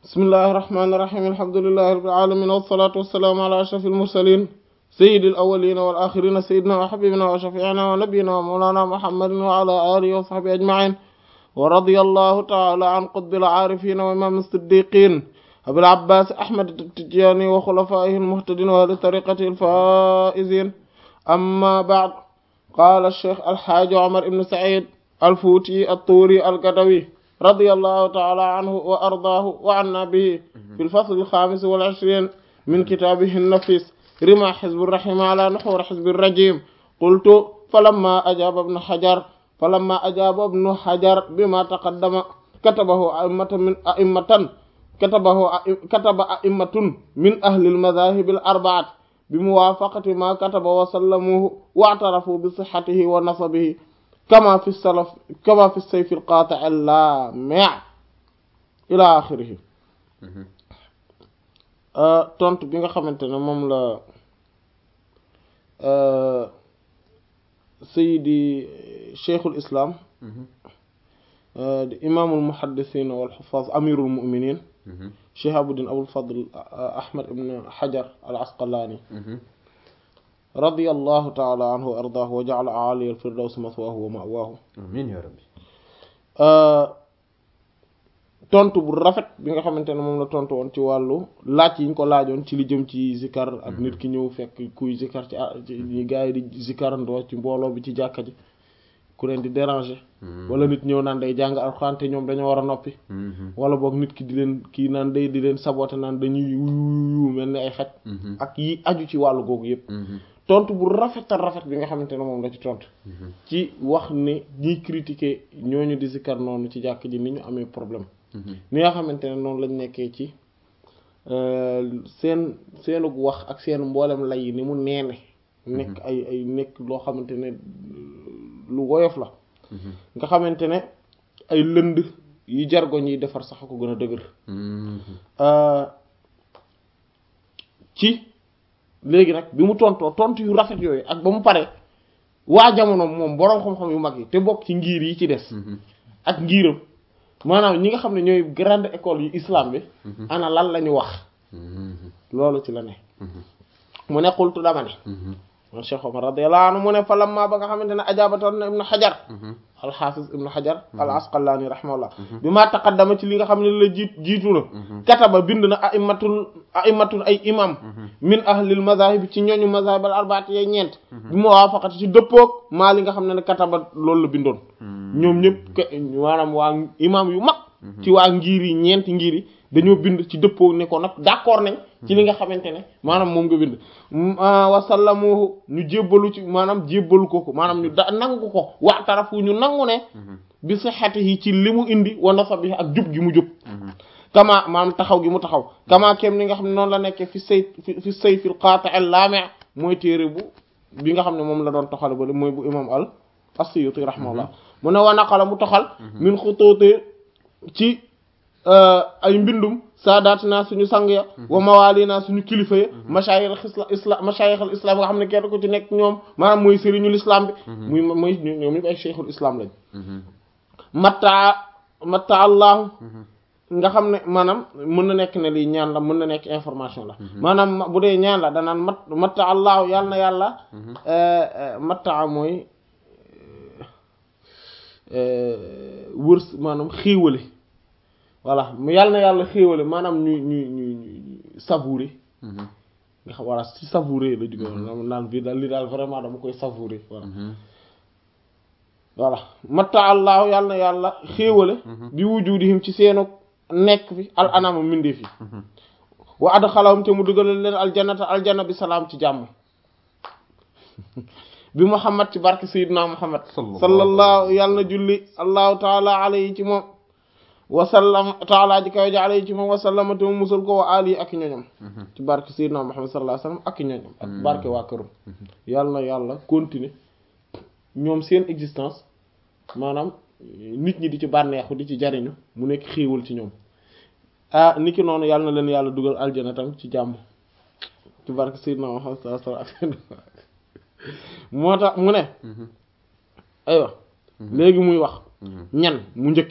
bismillahi irrahmani irrahim alhamdulilahi rabbil alamin wassalatu wassalaamu ala ashraf almursalin sayidi alawalina wal axirina sayidina wa xabibina wa shafiina wa nabiyina wa mawlana muhammadin wa ala alihi wa sahbihi ajmain wa radiya allahu taala an qutbil aarifina wa imam siddiqin abil abbas ahmad tijani wa xulafaihi almuhtadin wa ahli tariqati alfaizin amma baad qala alcheikh alxaaji omar ibn said alfuuti alturi algadawi رضي الله تعالى عنه وأرضاه وعنا به في الفصل الخامس والعشرين من كتابه النفيس رمى حزب الرحيم على نحور حزب الرجيم قلت فلما أجاب ابن حجر فلما أجاب ابن حجر بما تقدم كتبه أئمة من أئمة كتبه كتب أئمة من أهل المذاهب الأربعة بموافقة ما كتب وسلموه واعترفوا بصحته ونصبه كما في السلف كما في السيف القاطع اللامع إلى آخره tontu bi nga xamante ne moom la sayidi cheikhul islam di imaamul muhaddisin wal xufaaz amirul muminin shihabuddin abul fadl ahmad ibn hajar al asqalaani radiyallahu taala anhu wa ardaahu wa ja'ala a'ali al-firdaws maswaahu wa ma'waahu amiin yaa rabbi tontu bu rafet bi nga xamante ne moom la tontu woon ci wàllu laaj yi ñu ko laajoon ci li jëm ci zikar ak nit ki ñëw fekk kuy zikar ci ñi gars yi di zikarandoo ci mbooloo bi ci jàkka ji ku leen di déranger wala nit ñëw naan day jàng alxuraan te ñoom dañoo war a noppi wala boog nit ki di leen kii naan day di leen saboter naan dañuy yu mel ni ay xaj ak yi aju ci wàllu googu yépp tontu bu rafet a rafet bi nga xamante ne moom la ci tontu ci wax ne ñiy critiquer ñooñu di zikar noonu ci jàkk ji ni ñu amee problème ni nga xamante ne noonu lañ nekkee ci seen seenug wax ak seen mboolem lay yi ni mu neene nekk ay ay nekk loo xamante ne lu woyof la nga xamante ne ay lënd yu jargoñ yi defar sax ko gën a dëgër ci léegi nag bi mu tontoo tontu yu rafet yooyu ak ba mu pare waa jamono moom boroom xam-xam yu mag yi te bokk ci ngir yi ci des ak ngiram maanaam ñi nga xam ne ñooy grande école yu islam bi ana lan la ñu wax loolu ci la ne mu ne xultu dama ne man Cheikh Omar radiyallahu anhu mu ne fa lamma ba nga xamante ne ajaabatoon na ibnu xajar alxaafis ibnu xajar al asqalaani rahimahullah bi maa taqaddama ci li nga xam ne la jiit jiitu na kataba bind na aimatul aimatul ay imam min ahlil mazahib ci ñooñu mazahib al arbaati yee ñeent bi mu waafaqati ci dëppoog maa li nga xam ne ne kataba loolu la bindoon ñoom ñëpp maanaam waa imam yu mag ci waa ngir yi ñeenti ngir yi dañoo bind ci dëppoo ne ko nag d'accord nañ ci li nga xamante ne maanaam moom nga bind wasallamuhu ñu jébbalu ci maanaam jébbalu ko ko maanaam ñu da nangu ko waxtarafu ñu nangu ne bi sihhatihi ci li mu indi wa nasabihi ak jub gi mu jub kama maanaam taxaw gi mu taxaw kama kem ni nga xam ne noonu la nekkee fi say fi sayfil qati' al-lami' mooy téere bu bi nga xam ne moom la doon toxal ba mooy bu imam al as-Suyuti rahimahullah mu ne wa naqala mu toxal min xutuuti ci ay mbindum saadaat naa suñu sang ya wa mawaali naa suñu kilifa ya mashayikh islam mashayikh al islam nga xam ne kenn ko ci nekk ñoom maanaam mooy sëriñul islam bi muy mooy ñoom ñëpp ay cheikhul islam lañ matta matta allahu nga xam ne maanaam mën na nekk ne lii ñaan la mën na nekk information la maanaam bu dee ñaan la danaan mat matta allahu yàlla na yàlla matta mooy wërs maanaam xéewale voilà yàlla na yàlla xéewale maanaam ñu ñu ñu ñu savourer nga xam voilà si savourer la jóge woon naan bii daal li daal vraiment dama koy savourer voilà voilà matta allahu yàlla na yàlla xéewale bi wujudihim ci seenu nekk fi al anama mindee fi wa adxalahum te mu dugalal leen aljannata aljanna bi salaam ci jàmm bi muhammad ci barke sayyidina muhammad sallallahu yàlla na julli allahu taala alayhi ci moom wasallam taala ji kaw ji alayhi ci moom wasallama te mu musul ko wa ali ak ñoñom ci barke sayyidina muhammad sallallahu alayhi wasallam ak ñoñom ak barke waa këram yàlla na yàlla continuer ñoom seen existence maanaam nit ñi di ci bànneexu di ci jariñu mu nekk xéewal ci ñoom ah niki noonu yàlla na leen yàlla dugal aljana tam ci jàmm ci barke sayyidina muhammad sallallahu alayhi wasallam moo tax mu ne aywa léegi muy wax ñan mu njëkke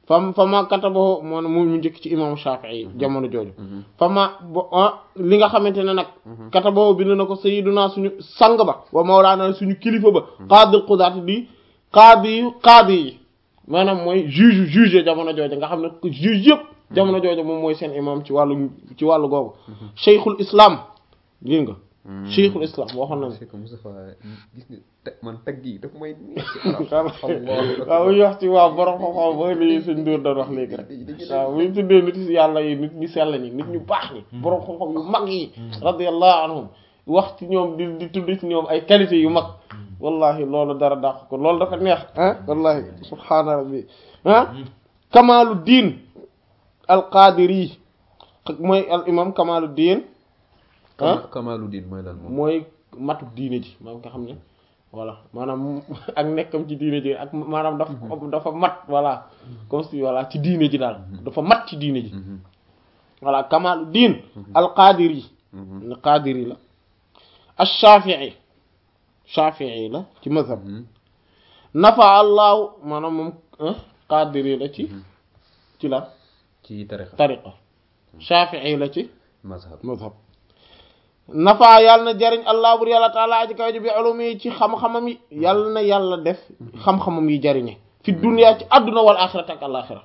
fam fama katabahu moo ne mu mu njëkk ci imam Shafi'i jamono jooju fama bo li nga xamante ne nag katabahu bind na ko sayyiduna suñu sang ba wa mawlaana suñu kilifa ba qaadil qudaati di qaadi yu qaadi yi maanaam mooy juge juge jamono jooju nga xam ne juge yëpp jamono jooju moom mooy seen imam ci wàllu ci wàllu googu cheikhul islam gis nga cheikhul islam waxoon nañ c'est que Moustapha gis nga te man tagg yi daf may waaw bu ñu wax ci waaw borom xam-xam ba li suñ dóor doon wax léegi rek waaw bu ñu tuddee nit yàlla yi nit ñu sell ñi nit ñu baax ñi borom xam-xam yu mag yi radiyallahu anhum wax ci ñoom di di tudd ci ñoom ay qualité yu mag wallahi loolu dara dàq ko loolu dafa neex ah wallahi subhaana rabbi ah kamaalu diin al qadiri mooy al imam kamaalu diin ah Kamalu Din mooy lan moom mooy matu diine ji maanaam nga xam ne voilà maanaam ak nekkam ci diine ji ak maanaam dafa dafa mat voilà comme si voilà ci diine ji daal dafa mat ci diine ji voilà kamaalu diin al qadiri ne qadiri la al shafii shafii la ci mazhab nafa allahu maanaam moom qadiri la ci ci la ci tarixa tariqa shafii la ci mazhab mazhab nafa yàlla na jariñ allah bur yàlla taala aji kaw ji bi ulumi yi ci xam-xamam yi yàlla na yàlla def xam-xamam yi jariñe fi dunya ci àdduna wal axirati ak alaxira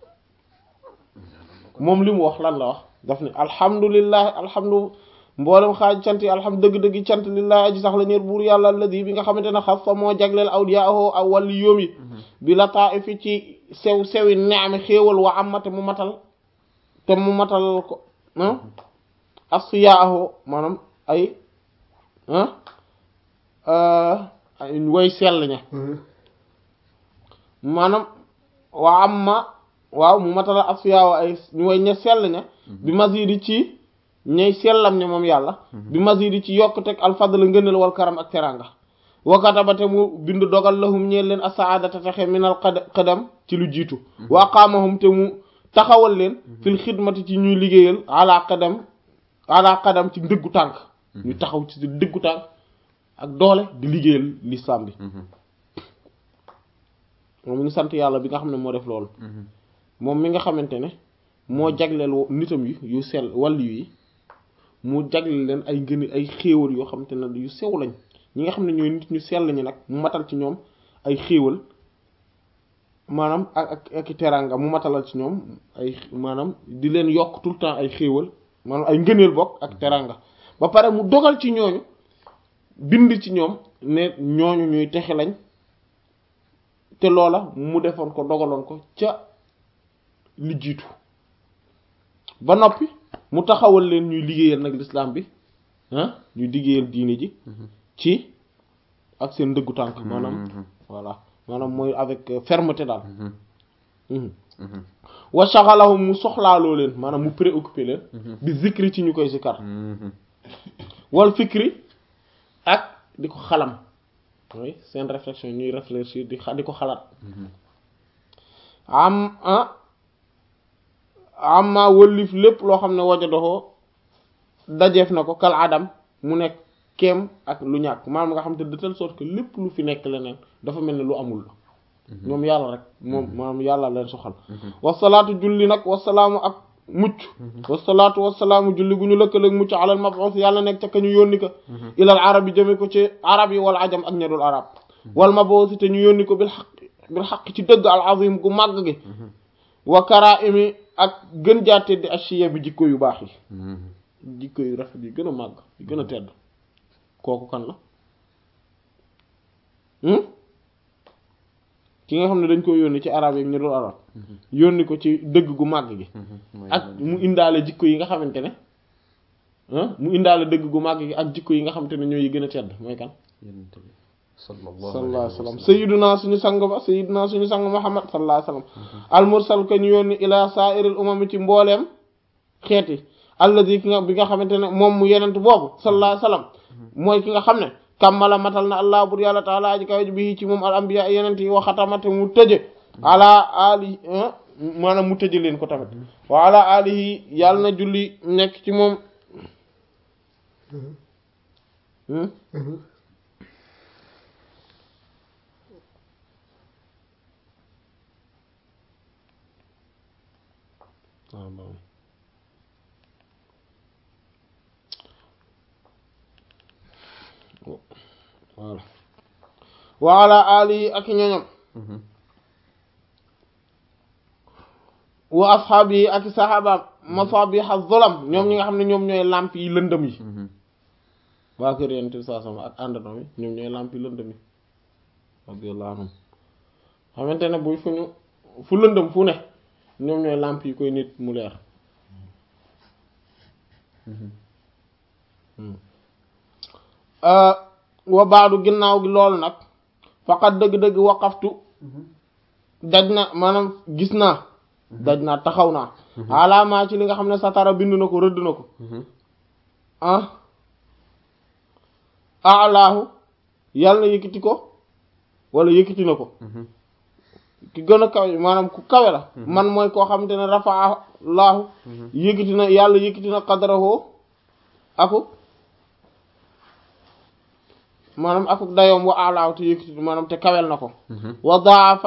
moom li mu wax lan la wax daf ne alhamdulillahi alhamdu mboolem xaaj cant yi alhamdu dëgg-dëgg cant lillahi aji sax la ñeer buur yàlla alladi bi nga xamante ne xas fa moo jagleel awliyaahu aw wàlli yoom yi bi la taa fi ci sew sewi neami xéewal wa amate mu matal te mu matal ko asfiyaahu maanaam ay ay way sell ña maanaam waa am ma waaw mu matala asfiyaahu ay ñu way ña sell ña bi masidi ci ñay sellam ña moom yàlla bi masidi ci yokk teg alfadl ngëneel wal karam ak teranga wakatabate mu bind dogal lahum ñeel leen asaadata texe minal qadam ci lu jiitu wa aqaamahum te mu taxawal leen fil xidmati ci ñuy liggéeyal ala qadam ala qadam ci dëggu tànk ñu taxaw ci dëggu tànk ak doole di liggéeyal l'islam bi moom mi ngi sant yàlla bi nga xam ne moo def loolu moom mi nga xamante ne moo jagleel nitam yi yu sell wàllu yi mu jagleel leen ay ngën ay xéewal yoo xamante ne yu sew lañ ñi nga xam ne ñooy nit ñu sell ñi nag mu matal ci ñoom ay xéewal maanaam ak ak ak teraanga mu matalal ci ñoom ay maanaam di leen yokk tout le temps ay xéewal maanaam ay ngëneel bokk ak teranga ba pare mu dogal ci ñooñu bind ci ñoom ne ñooñu ñuy texe lañ te loola mu defoon ko dogaloon ko ca li jiitu ba noppi mu taxawal leen ñuy liggéeyal nag l'islam bi ah ñuy liggéeyal diine ji ci ak seen ndëggu tànk maanaam voilà maanaam mooy avec fermeté daal wa shaghalahum mu soxlaaloo leen maanaam mu préoccupé leen bi zikri ci ñu koy zikar wal fikri ak di ko xalam mooy seen réflexion ñuy réfléchir di di ko xalaat am amma wëllif lépp loo xam ne waja doxoo dajeef na ko kal adam mu nekk keem ak lu ñàkk maanaam nga xam te de telle sorte que lépp lu fi nekk leneen dafa mel ne lu amul la ñoom yàlla rek moom maanaam yàlla leen soxal wasalaatu julli nag wasalaamu ak mucc wasalaatu wasalaamu julli gu ñu lëkkaleeg mucc alal mab'us yàlla nekk ca ka ñu yónni ko ilal arab yi jëme ko ci arab yi wal ajam ak ñedul arab wal mab'us te ñu yónni ko bil xaq bil xaq ci dëgg al azim gu màgg gi wa karaimi ak gën jaa tedd ashiya bi jikko yu baax yi jikko yu rafet yi gën a màgg yi gën a tedd kooku kan la ki nga xam ne dañ ko yónni ci arab yi ñu dul arab yónni ko ci dëgg gu màgg gi ak mu indaale jikko yi nga xamante ne mu indaale dëgg gu màgg gi ak jikko yi nga xamante ne ñooy yi gën a tedd mooy kan sallallahu alayhi wa sallam sayyiduna suñu sang ba sayyiduna suñu sang muhammad sallallahu alayhi wa sallam al mursal ko ñu yónni ila sa'iril umami ci mbooleem xeeti alladi ki nga bi nga xamante ne moom mu yenent boobu sallallahu alayhi wa sallam mooy ki nga xam ne kammala matal na allah bur yàlla taala aji kaw ji bi ci moom al anbiya yenent yi waxatamate mu tëje ala ali maanaam mu tëje leen ko tamit wa ala alihi yàlla na julli nekk ci moom waaw baax voilà wa ala alihi ak ñoñam wa ashaabi ak saxaabaam masabiha zulam ñoom ñi nga xam ne ñoom ñooy làmp yi lëndëm yi waa kër yonent bi saa sama ak àndandoo yi ñoom ñooy làmp yi lëndëm yi radiyallahu anhum xamante ne bu fu ñu fu lëndëm fu ne ñoom ñooy làmp yi koy nit mu leer wa baadu ginnaaw gi loolu nag faqat dëgg-dëgg waqaftu daj na maanaam gis naa daj naa taxaw naa alaamaa ci li nga xam ne satara bind na ko rëdd na ko ah alaahu yàlla na yëkkati ko wala yëkkati na ko ki gën a kawe maanaam ku kawe la man mooy koo xamante ne rafaa laahu yëkkati na yàlla yëkkati na qadrahu aku maanaam akuk dayoom wa alaahu te yëkkati maanaam te kawel na ko wa daafa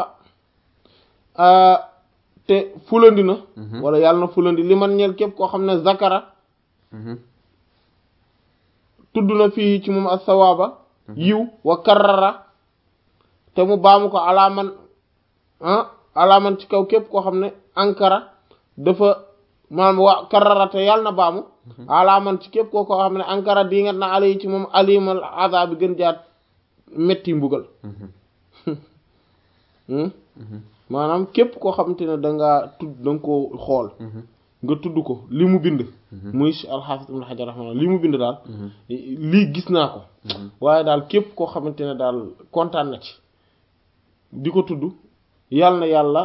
te fulandi na wala yàlla na fulandi li man ñeel képp koo xam ne zakara tudd na fii ci moom as-sawaaba yiw wa karrara te mu baamu ko alaaman ah alaaman ci kaw képp koo xam ne ankara dafa maanaam wa karrara te yàlla na baamu alaaman ci képp koo koo xam ne ankara di nga na ala yi ci moom alimal azab bi gën jaat metti mbugal maanaam képp koo xamante ne dangaa tudd da nga koo xool nga tudd ko li mu bind muy alxaafis ibn xajar raxma li mu bind daal lii gis naa ko waaye daal képp koo xamante ne daal kontaan na ci di ko tudd yàlla na yàlla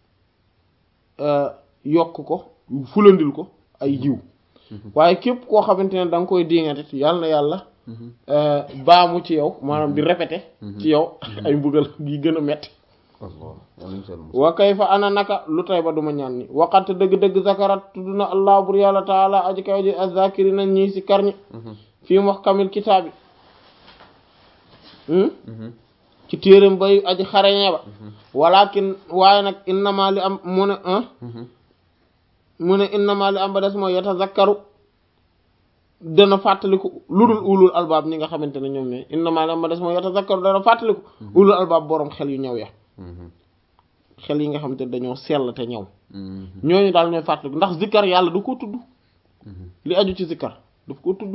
yokk ko fulandil ko ay jiw waaye képp koo xamante ne da nga koy diŋate yàlla na yàlla baamu ci yow maanaam di répété ci yow ay mbugal yi gën a metti wa kayfa ana naka lu tay ba duma ñaan ni waqat dëgg-dëgg zakarat tudd na allah bur yàlla taala aji kaw ji azakiri na ñii si karñi fii mu wax kamil kitaabi ci téeram bay aji xareñee ba walakin waaye nag innama li am mu ne mu ne innama li am ba des mooy yatazakkaru dana fàttaliku lu dul ulul albaab ñi nga xamante ne ñoom ne innama li am ba des mooy yatazakkaru dana fàttaliku ulul albaab boroom xel yu ñëw ya xel yi nga xamante ne dañoo sell te ñëw ñooñu daal ñooy fàttaliku ndax zikkar yàlla du ko tudd li aju ci zikkar daf ko tudd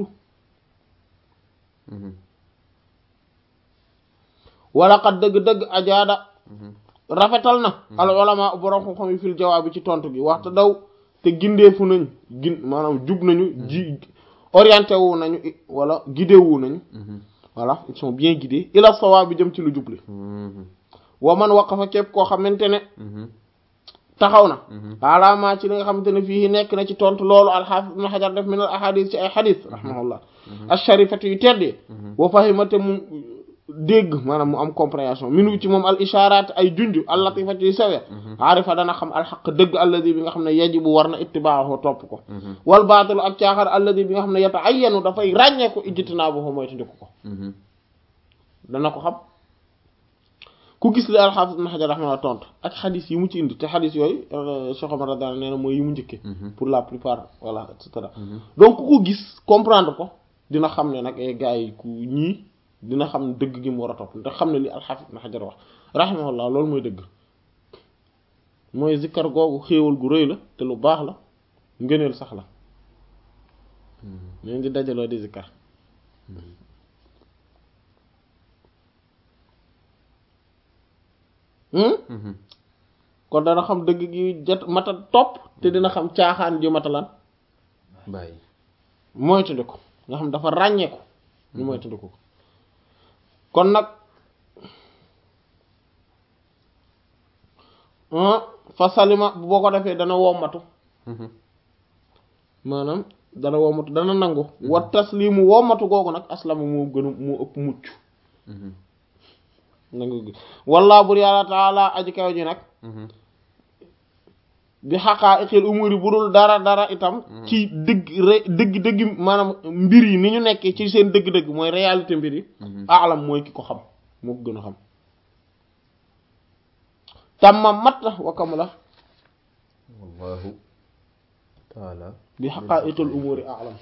wala xat dëgg-dëgg ajaada rafetal na al ulama borom xam-xam yi fil jawaab bi ci tontu gi waxta daw te gindeefu nañ gin maanaam jub nañu ji orienté wu nañu wala guidé wu nañu voilà ils sont bien guidés ila sawaab bi jëm ci lu jubli wa man waqafa képp koo xamante ne taxaw na alaamaa ci li nga xamante ne fii nekk na ci tontu loolu alxaafis ibn xajar def min al ahadis ci ay xadis rahimahullah asharifati yu teddee wa fahimate mu dégg maanaam mu am compréhension minu ci moom al isharat ay junj al latifati yu sewe aarifa dana xam alxaq dëgg alladi bi nga xam ne yajibu war na ittibaahu topp ko wal baatilu ak caaxar alladi bi nga xam ne yata'ayyanu dafay ràññeeku ijtinaabuhu mooy tandiku ko dana ko xam ku gis li alxaafis ibn xajar rahimahullah tontu ak xadis yi mu ci indi te xadis yooyu Cheikh Omar radiyallahu nee na mooy yi mu njëkkee pour la plupart voilà et cetera donc ku ko gis comprendre ko dina xam ne nag ay gars yi ku ñii dina xam ne dëgg gi mu war a topp ndax xam ne li alxaafis ibn xajar wax rahimahullah loolu mooy dëgg mooy zikkar googu xéewal gu rëy la te lu baax la ngëneel sax la leen di dajaloo di zikkar kon dana xam dëgg gi jot mata topp te dina xam caaxaan ji matalan bàyyi moytandiku nga xam dafa ràññeeku ñu moytandiku ko kon nag fa salima boo ko defee dana wommatu maanaam dana wommatu dana nangu wa taslimu wommatu googu nag aslama moo gën a moo ëpp mucc nangu gi walla bur yàlla taala aji kaw ji nag bi xaqaa iqil umuri bu dul dara dara itam ci dëgg re dëgg dëgg maanaam mbir yi ni ñu nekkee ci seen dëgg-dëgg mooy réalité mbir yi alam mooy ki ko xam moo ko gën a xam tamma mat la wakam la wallahu taala bi haqa'iqil umuri a'lam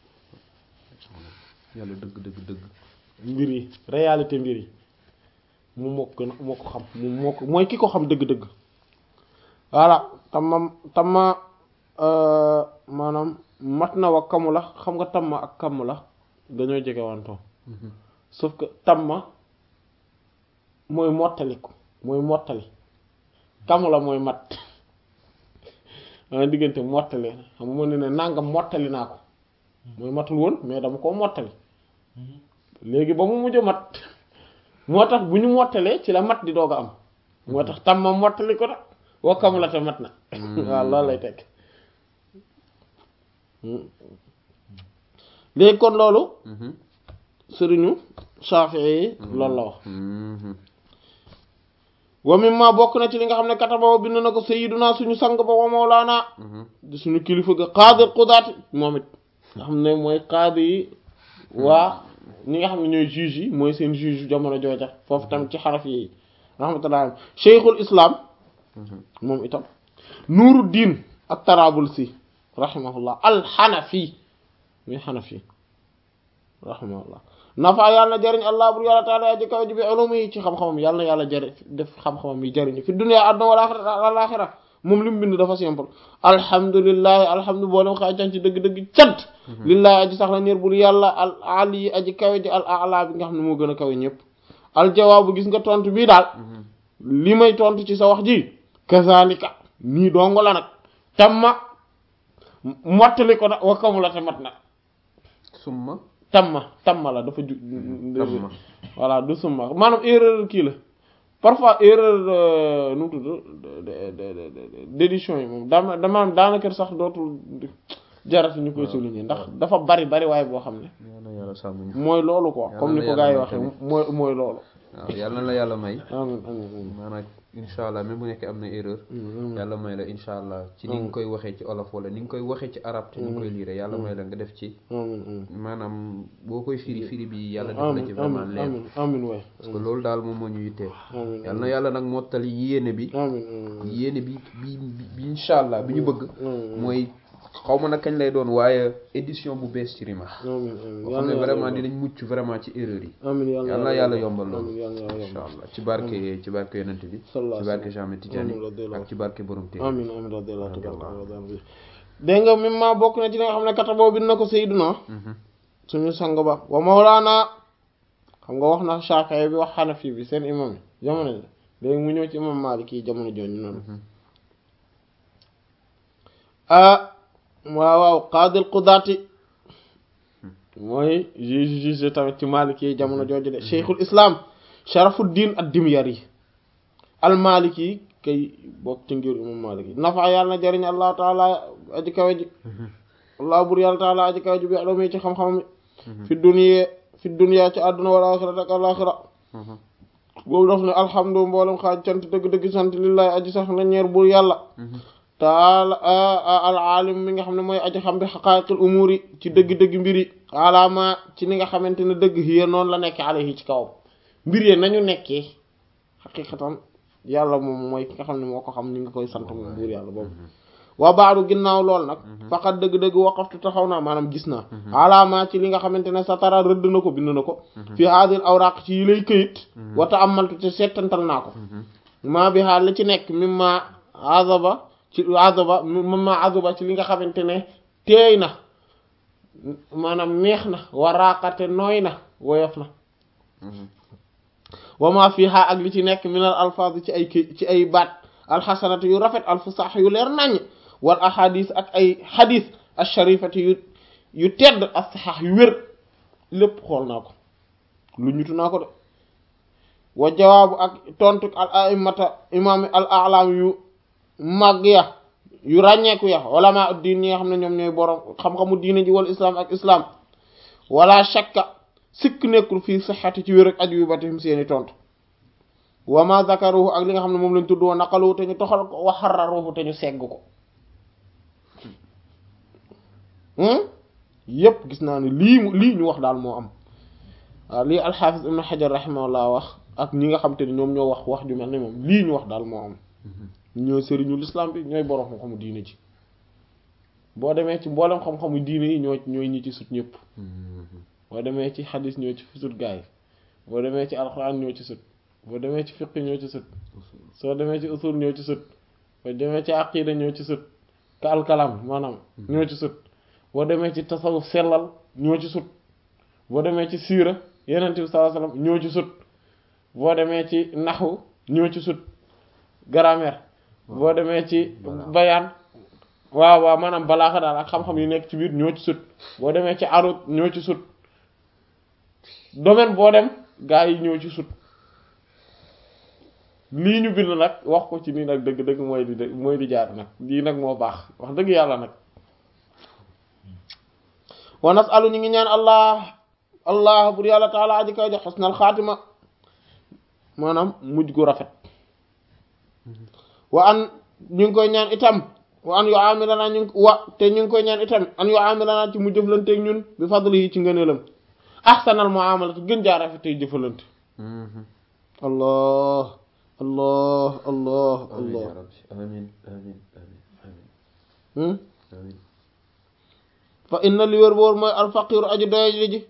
yàlla dëgg dëgg dëgg mbir yi réalité mbir yi mu moo ko gën a moo ko xam mu moo ko mooy ki ko xam dëgg-dëgg voilà tamma tamma maanaam mat na wa kamu la xam nga tamma ak kamu la dañoo jege wantoo sauf que tamma mooy mottaliku mooy mottali kamu la mooy mat maa diggante mottali xam nga mën ne ne nangam mottali naa ko mooy matul woon mais dama koo mottali léegi ba mu mujj mat moo tax bu ñu mottalee ci la mat di doog a am moo tax tam ma mottali ko nag wakkamu la te mat na waaw loolu lay tekk léegi kon loolu sëriñu Shafi'i yi loolu la wax wa mimma bokk na ci li nga xam ne kataba bind na ko sayyiduna suñu sang ba wa mawlaana di suñu kilifa ga qaadi qudaati moom it nga xam ne mooy qaadi yi waa ñi nga xam ne ñooy juge yi mooy seen juge jamono jooja foofu tamit ci xaraf yi rahmatullah cheikhul islam moom itam nuuru diin ak tarabul si rahimahullah alxanafi muy xanafi rahimahullah nafa yàlla na jëriñ allah bur yàlla taala aji kaw ji bi ulumi yi ci xam-xamam yàlla na yàlla jëriñ def xam-xamam yi jëriñ fi dunya àdduna wala alaxira moom li mu bind dafa simple alhamdulillahi alhamdu boolem xaa can ci dëgg-dëgg cant lillahi aji sax la ñeer bul yàlla al ali yi aji kawe ji al ala bi nga xam ne moo gën a kawe ñëpp aljawaabu gis nga tontu bii daal li may tontu ci sa wax ji kazalika nii dongo la nag tamma mottali ko nag wakkamu la te mat na summa tamma tamma la dafa ju tamma voilà du summa maanaam erreur kii la parfois erreur nu mu tudd d'édition yi moom dama dama daanaka sax dootul jarati ñu koy souligner ndax dafa bari bari waaye boo xam ne yal na yàlla sàmm ñu mooy loolu quoi Yàlla comme ni na ko gars yi yàlla waxee may mooy mooy loolu waaw yàlla na la yàlla may amin amin amin maanaam incha allah même bu nekkee am na erreur amin yàlla may la incha allah ci ni nga koy waxee ci olof wala ni nga koy waxee ci arab te ni nga koy liire yàlla may la nga def ci amin amin maanaam boo koy firi firi bi yàlla def la ci amin vraiment amin leer amin amin waay parce que loolu daal moom moo ñu yitteel amin yàlla na yàlla nag mottali yéene bi amin amin yéene bi bi bi incha allah bi ñu bëgg amin mooy xaw ma nag kañ lay doon waaye édition bu bees ci rima amin amin boo xam ne vraiment dinañ mucc vraiment ci erreur yi amin yàlla yàlla na yàlla yombal loolu amin yàlla yàlla incha yombal allah ci barke ci barke yonent bi sallallahu ci alayhi barke Jean Tidiane Amin, radiyallahu ak ci barke borom téere amin amin radiyallahu Radiyallahu taala anhu dégg nga même ma bokk na ci li nga xam ne kata boobu bind na ko Seydina Mhm. suñu sang ba wa mawlaana xam nga wax na Shafi'i bi wax Hanafi bi seen imam yi jamono ji léegi mu ñëw ci imam Maliki yi jamono jooju noonu ah waaw waaw qaadil qudaati mooy juge juge tamit ci Maliki yi jamono jooju de Cheikhul Islam Sharafuddin ad-Dimyari al-Maliki yi kay bokk ci ngir imam Maliki nafa yàlla na jëriñ Allah taala aji kawe ji Allah bur yàlla taala aji kawe ji bi aloomi ci xam-xam fi dunya fi dunya ci àdduna wal axira ak alaxira Mhm. boobu daf ne alhamdu mboolem xaaj cant dëgg-dëgg sant lillahi aji sax na ñeer bur yàlla Mhm. taala al alim mi nga xam ne mooy aji xam bi xaqaayiqil umuri ci dëgg-dëgg mbir yi alaama ci ni nga xamante ne dëgg hiya noonu la nekk alayhi ci kawam mbir yi nañu nekkee xaqiqatan yàlla moom mooy ki nga xam ne moo ko xam ni nga koy sant moom buur yàlla boobu waa baadu ginnaaw lool nag faqat dëgg-dëgg waqaftu taxaw naa maanaam gis naa alaama ci li nga xamante ne satara rëdd na ko bind na ko fi haadil awraq ci yi lay këyit wata amaltu te settantal naa ko maa bi xaal la ci nekk mimma azaba ci azaba mimma azaba ci li nga xamante ne teey na maanaam neex na waraqate nooy na woyof na Mhm. wama fiha ak li ci nekk minal alfaaz ci ay kay ci ay baat alxasanati yu rafet alfusaax yu leer naññ wal ahadis ak ay xadis alsharifati yu yu tedd assaxaax yu wér lépp xool naa ko lu ñutu naa ko de wa jawaabu ak tontu al aimata imaam al alam yu màgg ya yu ràññeeku ya ulama diin ñi nga xam ne ñoom ñooy borom xam-xamu diine ji wal islam ak islam wala shakka sikk nekkul fii sixati ci wér ak aju yu batihim seeni tontu wa ma zakaruhu ak li nga xam ne moom lañ tudd woon naqaluhu te ñu toxal ko wa xarraruhu te ñu segg ko yépp gis naa ne lii mu lii ñu wax daal moo am waaw lii alxaafis ibn xajar rahimahullah wax ak ñi nga xam te ne ñoom ñoo wax wax ju mel ne moom lii ñu wax daal moo am ñooy sëriñu l'islam bi ñooy borom xam-xamu diine ji boo demee ci mboolem xam-xamu diine yi ñoo ñooy ñi ci sut ñëpp boo demee ci xadis ñoo ci sut gaay boo demee ci alxuraan ñoo ci sut boo demee ci fiqh ñoo ci sut soo demee ci usul ñoo ci sut boo demee ci aqida ñoo ci sut ka alkalam maanaam ñoo ci sut boo demee ci tasawuf sellal ñoo ci sut boo demee ci siira yenent bi sallallahu alayhi wasallam ñoo ci sut boo demee ci naxwu ñoo ci sut grammaire boo demee ci bayaan waaw waaw maanaam balaaxa daal ak xam-xam yu nekk ci biir ñoo ci sut boo demee ci arut ñoo ci sut domaine boo dem gaa yi ñoo ci sut lii ñu bind nag wax ko ci nii nag dëgg-dëgg mooy di mooy di jaar nag lii nag moo baax wax dëgg yàlla nag wa nasalu ñu ngi ñaan allah allah bur yàlla taala aji kaw jox xusnal xaatima maanaam mujj gu rafet wa an ñu ngi koy ñaan itam wa an yu amilana ñu wa te ñu ngi koy ñaan itam an yu amilana ci mu jëflanteeg ñun bi fadli yi ci ngëneelam ahsanal muamalati gën jaa rafet tey jëfalante allah allah allah allah amin amin amin hmm amin fa inna li wér boor mooy alfaqiru aju doye ji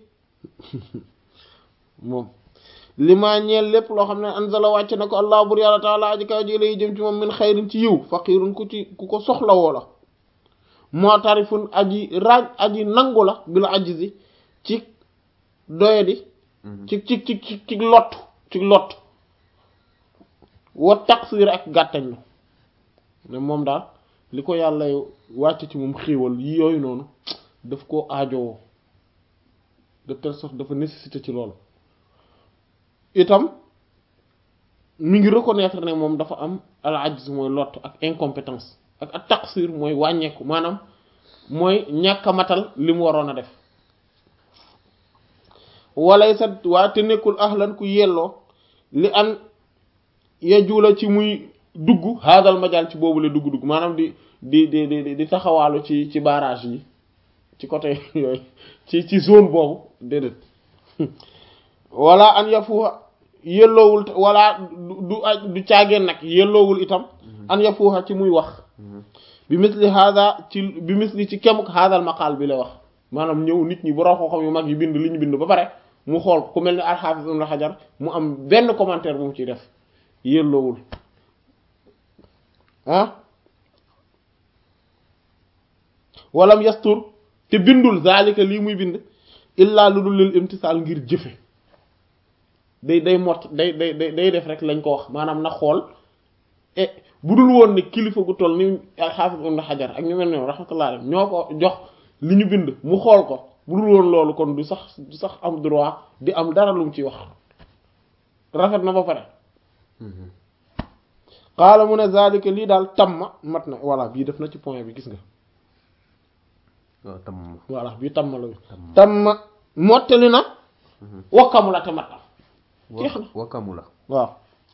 moom li maa ñeel lépp loo xam ne anzala wàcc na ko allah bur yàlla taala aji kaw ji lay jëm ci moom min xayrin ci yiw faqirun ku ci ku ko soxla woo la moo tarifun aji raaj aji nangu la bi la ajizi ci doye di ci ci ci ci ci lott ci lott wa taqsir ak gàttañlu ne moom daal li ko yàlla wàcc ci moom xéewal yi yooyu noonu daf koo aajowoo de telle sorte dafa nécessité ci loolu itam mi ngi reconnaître ne moom dafa am al ajz mooy lott ak incompétence ak ak taqsir mooy wàññeeku maanaam mooy ñàkk a matal li mu waroon a def walay sa waa te nekkul ahlan ku yelloo li an yajula ci muy dugg haadal majal ci boobu la dugg-dugg maanaam di di di di di taxawaalu ci ci barrage yi ci côté yooyu ci ci zone boobu déedéet wala an yafuuxa yelloowul wala du du caageen nag yelloowul itam an yafuuxa ci muy wax bi misli hada ci bi misli ci kemuk haadal maqaal bi la wax maanaam ñëw nit ñi borom xam-xam yu mag yi bind li ñu bind ba pare mu xool ku mel ni al-Hafiz Ibn Hajar mu am benn commentaire bu mu ciy def yelloowul ah walam yastur te bindul zalika lii muy bind illaa lu dul lil imtisaal ngir jëfe day day mott day day day def rek lañ ko wax maanaam na xool e bu dul woon ne kilifa gu toll ni al-Hafiz Ibn Hajar ak ñu mel ne rahmatullah alayhi ñoo ko jox li ñu bind mu xool ko bu dul woon loolu kon du sax du sax am droit di am dara lu mu ciy wax rafet na ba pare xaala mu ne zalika lii daal tamma mat na voilà bii def na ci point bi gis nga waaw tam voilà bii tamma la tamma mottali na wakkamu la te mat na jeex na wakamu la waaw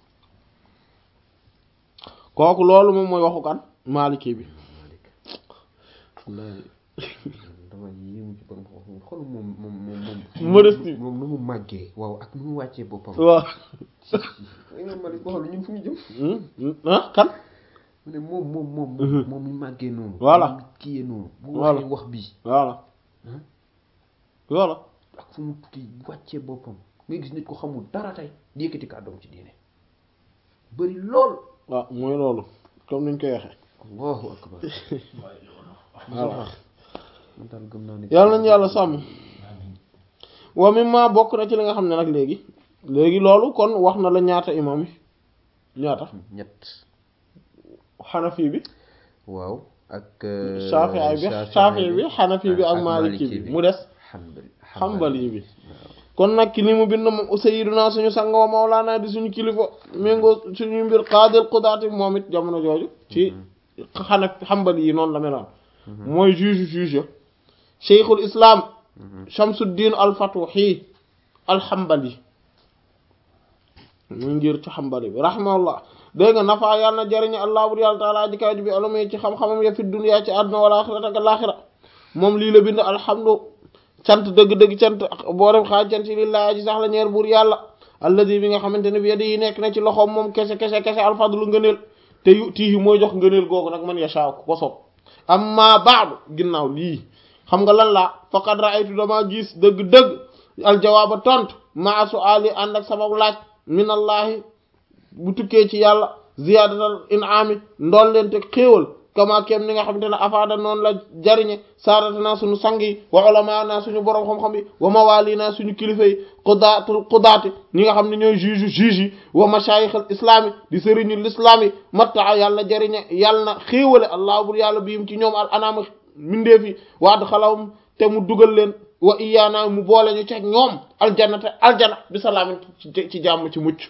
kooku loolu moom mooy waxu kan Maliki bi wallahi dama yéemu ci borom xam xool moom moom moom moom modestie moom nu mu màggee waaw ak nu mu wàccee boppam waaw imam Malik waxal ñun fu ñu jëm ah kan mu ne moom moom moom moom mi màggee noonu Voilà. mu kiyee noonu bu Voilà. waxee wax bii voilà voilà ak fu mu kii wàccee boppam nga gis nit ko xamul dara tey di yëkkati kàddoom ci diine bëri lool waaw mooy loolu comme niñ koy waxee allahu akbar voilà man daal gëm naa ne yàlla nañu yàlla sàmm wa mimma bokk na ci li nga xam ne nag léegi léegi loolu kon wax na la ñaata imam yi ñaata ñett xanafi bi waaw ak Shafi'i bi Shafi'i bi Hanafi bi ak Maliki bi mu des Hanbali Hanbali bi kon nag ki li mu bind moom sayyiduna suñu sang wa mawlana di suñu kilifa méngoo suñu mbir qaadil qudaati moom it jamono jooju ci xana Hanbali yi noonu la meloon mooy juge juge ya cheikhul islam Shamsuddin al-Fatuhi al-Hanbali mu ngir ci Hanbali bi rahimahullah dégg nga nafa yàlla na jariñ allah bur yàlla taala ji kaw ji bi alama ci xam-xamam ya fi dunya ci àdduna wala axirata ak laaxira moom lii la bind alhamdu cant dëgg-dëgg cant boorem xaaj cant yi lillaahi ji sax la ñeer buur yàlla alladi bi nga xamante ne bi yadi yi nekk na ci loxoom moom kese kese kese alfadlu ngëneel te yu tiihi mooy jox ngëneel googu nag man yashaa ku ko soob amma baadu ginnaaw lii xam nga lan la faqad ra'aytu dama gis dëgg-dëgg aljawaaba tontu maa su'aali ànd ak sama laaj minallahi bu tukkee ci yàlla ziyaadatal in'aami ndool leen te xéewal kama kem ni nga xamante ne afaada noonu la jariñe saadata naa suñu sang yi wa ulama naa suñu borom xam-xam yi wa mawali naa suñu kilifa yi qudaatul qudaati ñi nga xam ne ñooy juge juge yi wa mashayikh al islaami di sëriñu l'islam yi mattaa yàlla jariñe yàlla na xéewale allah bur yàlla biim ci ñoom al anaama mindeef yi wa adxalahum te mu dugal leen wa iyaana mu boole ñu ceeg ñoom aljanna te aljana bi salaamin ci jàmm ci mucc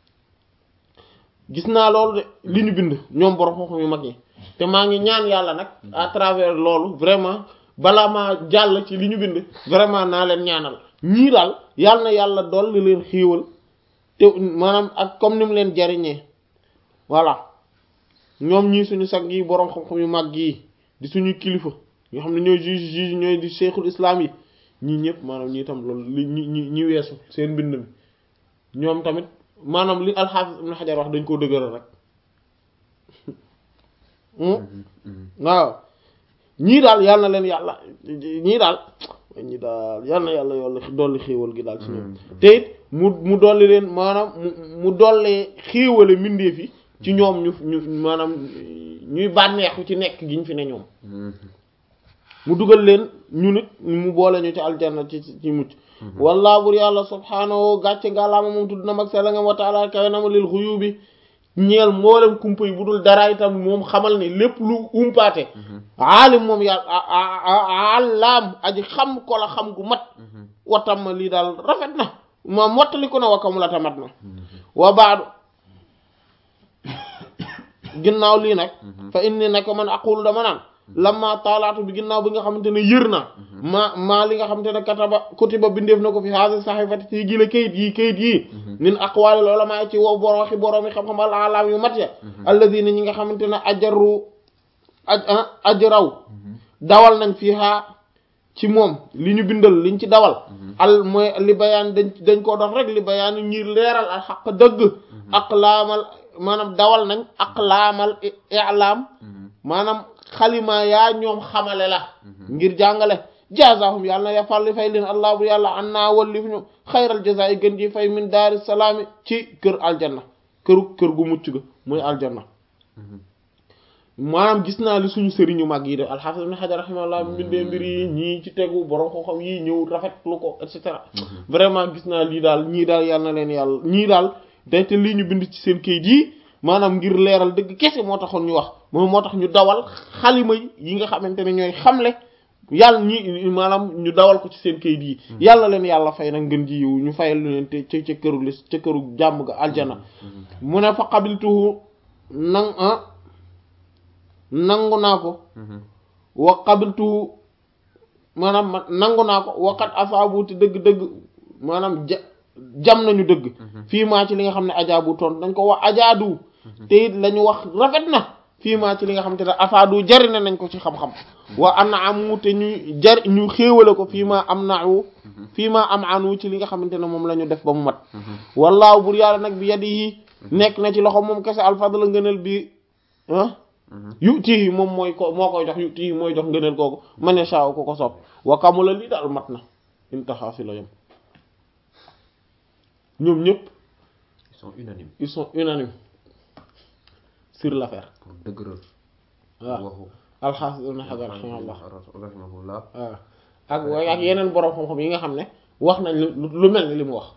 gis naa loolu de li ñu bind ñoom borom xam-xam yu mag yi te maa ngi ñaan yàlla nag à travers loolu vraiment balaa maa jàll ci li ñu bind vraiment naa leen ñaanal ñii daal yàlla na yàlla dolli leen xiiwal te maanaam ak comme ni mu leen jariñee voilà ñoom ñii suñu sag yi boroom xam-xam yu mag yi di suñu kilifa nga xam ne ñooy juge juge ñooy di cheikhul islam yi ñii ñëpp maanaam ñii tam loolu li ñi ñi ñi weesu seen mbind mi ñoom tamit maanaam li alxaafis ibn xajar wax dañ koo dëgëral rek waaw ñii daal yal na leen yàlla ñii daal ñii daal yal na yàlla yolla dolli xéewal gi daal ci ñoom te it mu mu dolli leen maanaam mu mu dollee xéewale mbindeef yi ci ñoom ñu ñu maanaam ñuy bànneexu ci nekk gi ñu fi ne ñoom mu dugal leen ñu nit mu boole ñu ci aljanna ci ci mucc wallaa bur yàlla subhaanahu gàcce ngàllaama moom tudd na mag sela nga wa taala kawe na ma lil xuyubi ñeel mboolem kumpa yi bu dul dara itam moom xamal ne lépp lu umpaate aalim moom yàlla àllaam aji xam ko la xam gu mat watam ma lii daal rafet na ma mottali ko na wakkamu la tamat na wa baadu ginnaaw lii nag fa inni nag man aqulu dama naan lamma taalaatu bi ginnaaw bi nga xamante ne yër naa maa maa li nga xamante ne kataba kutiba bindeef na ko fi haasi saxifati ci gila kayit yii kayit yii min aqwaalil ulamaa ci wow boro waxi boroomi xam-xam al alaam yu mat ya alladina ñi nga xamante ne ajaru aj ajraw dawal nañ fii haa ci moom li ñu bindal liñ ci dawal al mooy li bayaan dañ dañ koo dox rek li bayaan ñir leeral al xaq dëgg aqlaamal maanaam dawal nañ aqlaamal i'laam maanaam xalima yaa ñoom xamale la ngir jàngale jazaahum yàlla na yafal li fay leen allah bu yàlla an naa wallif ñu xayral jaza yi gën ji fay min daari salaami ci kër aljanna këru kër gu mucc ga mooy aljanna maanaam gis naa li suñu sëriñu mag yi def alxaafis ibn xajar rahimahullah mbindee mbir yi ñii ci tegu borom xam-xam yi ñëw rafetlu ko et cetera vraiment gis naa lii daal ñii daal yàlla na leen yàlla ñii daal day te lii ñu bind ci seen kayit yi maanaam ngir leeral dëgg kese moo taxoon ñu wax moom moo tax ñu dawal xalima yi nga xamante ne ñooy xamle yàlla ñi maanaam ñu dawal ko ci seen kayit yi yàlla leen yàlla fay nag ngën ji yiw ñu fayal leen te ca ca këru lis ca këru jàmm ga aljana mu ne fa qabiltuhu nang nangu naa ko wa qabiltuhu maanaam ma nangu naa ko waqat asaabu te dëgg-dëgg maanaam ja jam nañu dëgg fii maa ci li nga xam ne ajaabu toon dañ ko wax ajaadu te it la ñu wax rafet na fii maa ci li nga xam te ne afaadu jari na nañ ko ci xam-xam wa ana amu te ñu jar ñu xéewale ko fii maa am nau fii maa am anu ci li nga xamante ne moom la ñu def ba mu mat wallaahu bur yàlla nag bi yadi yi nekk na ci loxo moom kese alfadla ngëneel bi ah yu tii moom mooy ko moo koy jox yu tii mooy jox ngëneel kooku ma ne saaw ko ko sopp wa kamula lii daal mat na intaxaa fi la yem ñoom ñëpp ils sont unanimes ils sont unanimes sur l'affaire pour dëgëral waaw waxu alxaafis ibn Hajar rahimahullah rahimahullah waaw ak waaye ak yeneen borom xam-xam yi nga xam ne wax nañ lu lu mel ni li mu wax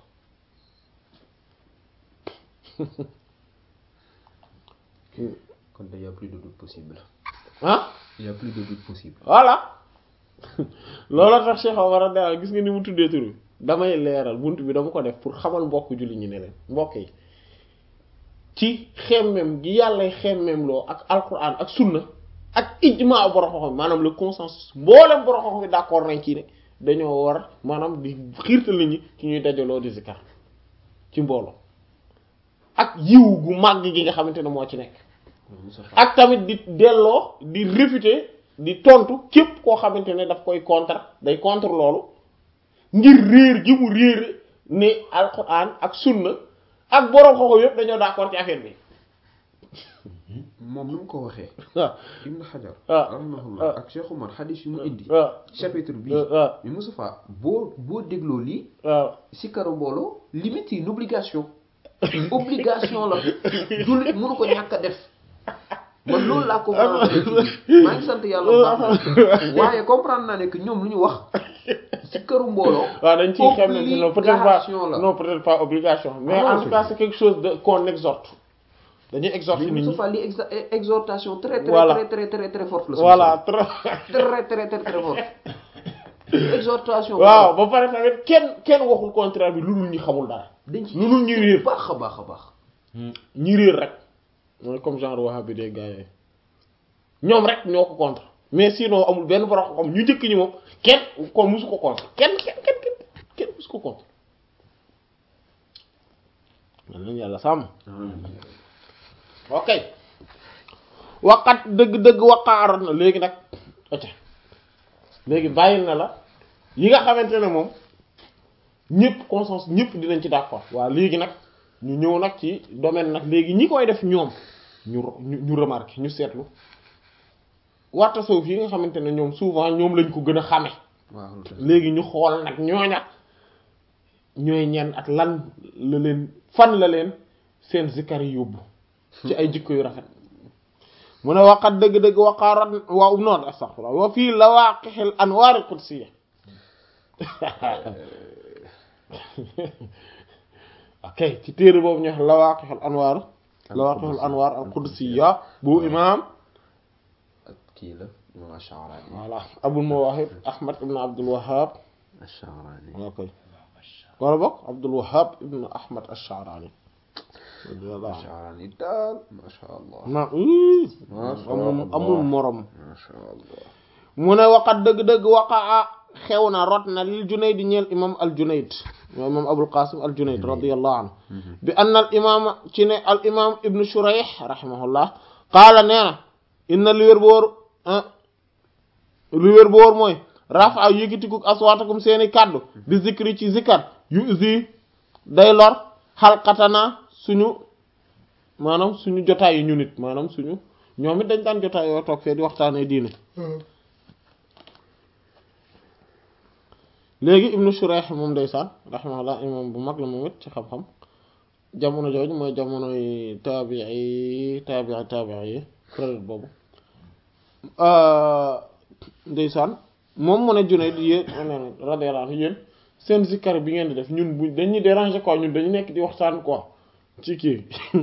kon il y a plus de doute possible ah il y a plus de doute possible voilà loolu tax Cheikh Omar radiyallahu gis nga ni mu tuddee tur bi damay leeral bunt bi dama ko def pour xamal mbokk julli ñi ne leen mbokk yi ci xemmem gi yàllay xemmem loo ak alquran ak sunna ak ijma borom xam-xam maanaam le consensus mboolem borom xam-xam yi d'accord nañ ci ne dañoo war maanaam di xiirtal nit ñi ci ñuy dajaloo di zikar ci mbooloo ak yiw gu màgg gi nga xamante ne moo ci nekk ak tamit di delloo di réfuter di tontu képp koo xamante ne daf koy contre day contre loolu ngir réer gi mu réer ne alquran ak sunna ak borom xoxo yëpp dañoo d'accord ci affaire bi moom nu mu ko waxee waaw Ibn Hajar Ah. rahimahullah Ah. ak Cheikh Oumar xadis yu mu indi waaw chapitre bi waaw mais Moustapha boo boo dégloo lii waaw si karo mbooloo limite yi une obligation obligation la jullit mënu ko ñàkk a def man loolu laa comprendre maa ngi sant yàlla bu baax na waaye comprendre naa ne que ñoom lu ñu wax si këru mbooloo waaw dañ ciy xam ne non peut-être pas obligation la non peut-être pas obligation mais Ah non, en tout cas c'est quelque chose de qu'on exhorte dañuy exhorter mais nit ñi Moustapha li exa exhortation très très Voilà. très très très très forte la voilà trop très très très très forte exhortation waaw ba pare tamit kenn kenn waxul contraire bi lu dul ñi xamul dara dañ ci lu dul ñi réer baax a baax a baax ñi réer rek mooy comme genre wahhabi des gars yooyu ñoom rek ñoo ko contre mais sinon amul benn borom xam ñu njëkk ñi moom kenn kon musu ko contre kenn kenn kenn kenn kenn musu ko contre man nañu yàlla sàmm ok waqat dëgg-dëgg waqaaroon na léegi nag ok léegi bàyyil na la yi nga xamante ne moom ñëpp conscience ñëpp dinañ ci d'accord waaw léegi nag ñu ñëw nag ci domaine nag léegi ñi koy def ñoom ñu ñu ñu remarqué ñu seetlu waa tasawuf yi nga xamante ne ñoom souvent ñoom lañ ko gën a xame waaw lu tax léegi ñu xool nag ñooña ñooy ñan ak lan la leen fan la leen seen zikkar yi yóbbu ci ay jikko yu rafet mu ne waqat dëgg-dëgg waqaarat waaw noonu astaghfirullah wa fii lawaqixil anwaar qudsiya ok ci téere boobu ñu wax lawaqixil anwaar lawaqixil anwaar al qudsiya bu imam ak kii la imam Ash-Sha'rani voilà abul mawahib ahmad ibn abdul wahhab Ash-Sha'rani ok wala bokk abdul wahhab ibn ahmad ash-sha'rani radiyallahu anhu Ash-Sha'rani daal masha Allah ma Masha amul Allah. amul morom masha Allah mu ne waqat dëgg-dëgg waqaa xew na rot na lil junayd ñeel imam al junayd mooy imam abul qasim al junayd radiyallahu anhu bi anna al imam ci ne al imam ibnu shurayh rahimahullah qaala nee na inna li wér boor li wér boor mooy rafa yëgitikuk aswaatakum seeni kàddu bi zikri ci zikar yu usi day lor xalqatana suñu maanaam suñu jotaay yi ñu nit maanaam suñu ñoom it dañ daan jotaay yoo toog fee di waxtaanee diine léegi ibnu Shurayh moom ndeysaan rahimahullah imam bu mag la moom it ci xam-xam jamono jooju mooy jamonoy taabii taabii taabii yi période boobu ndeysaan moom mu ne Junayd yéen radiyallahu anhu yéen seen zikkar bi ngeen di def ñun bu dañuy déranger quoi ñun dañu nekk di waxtaan quoi ci kii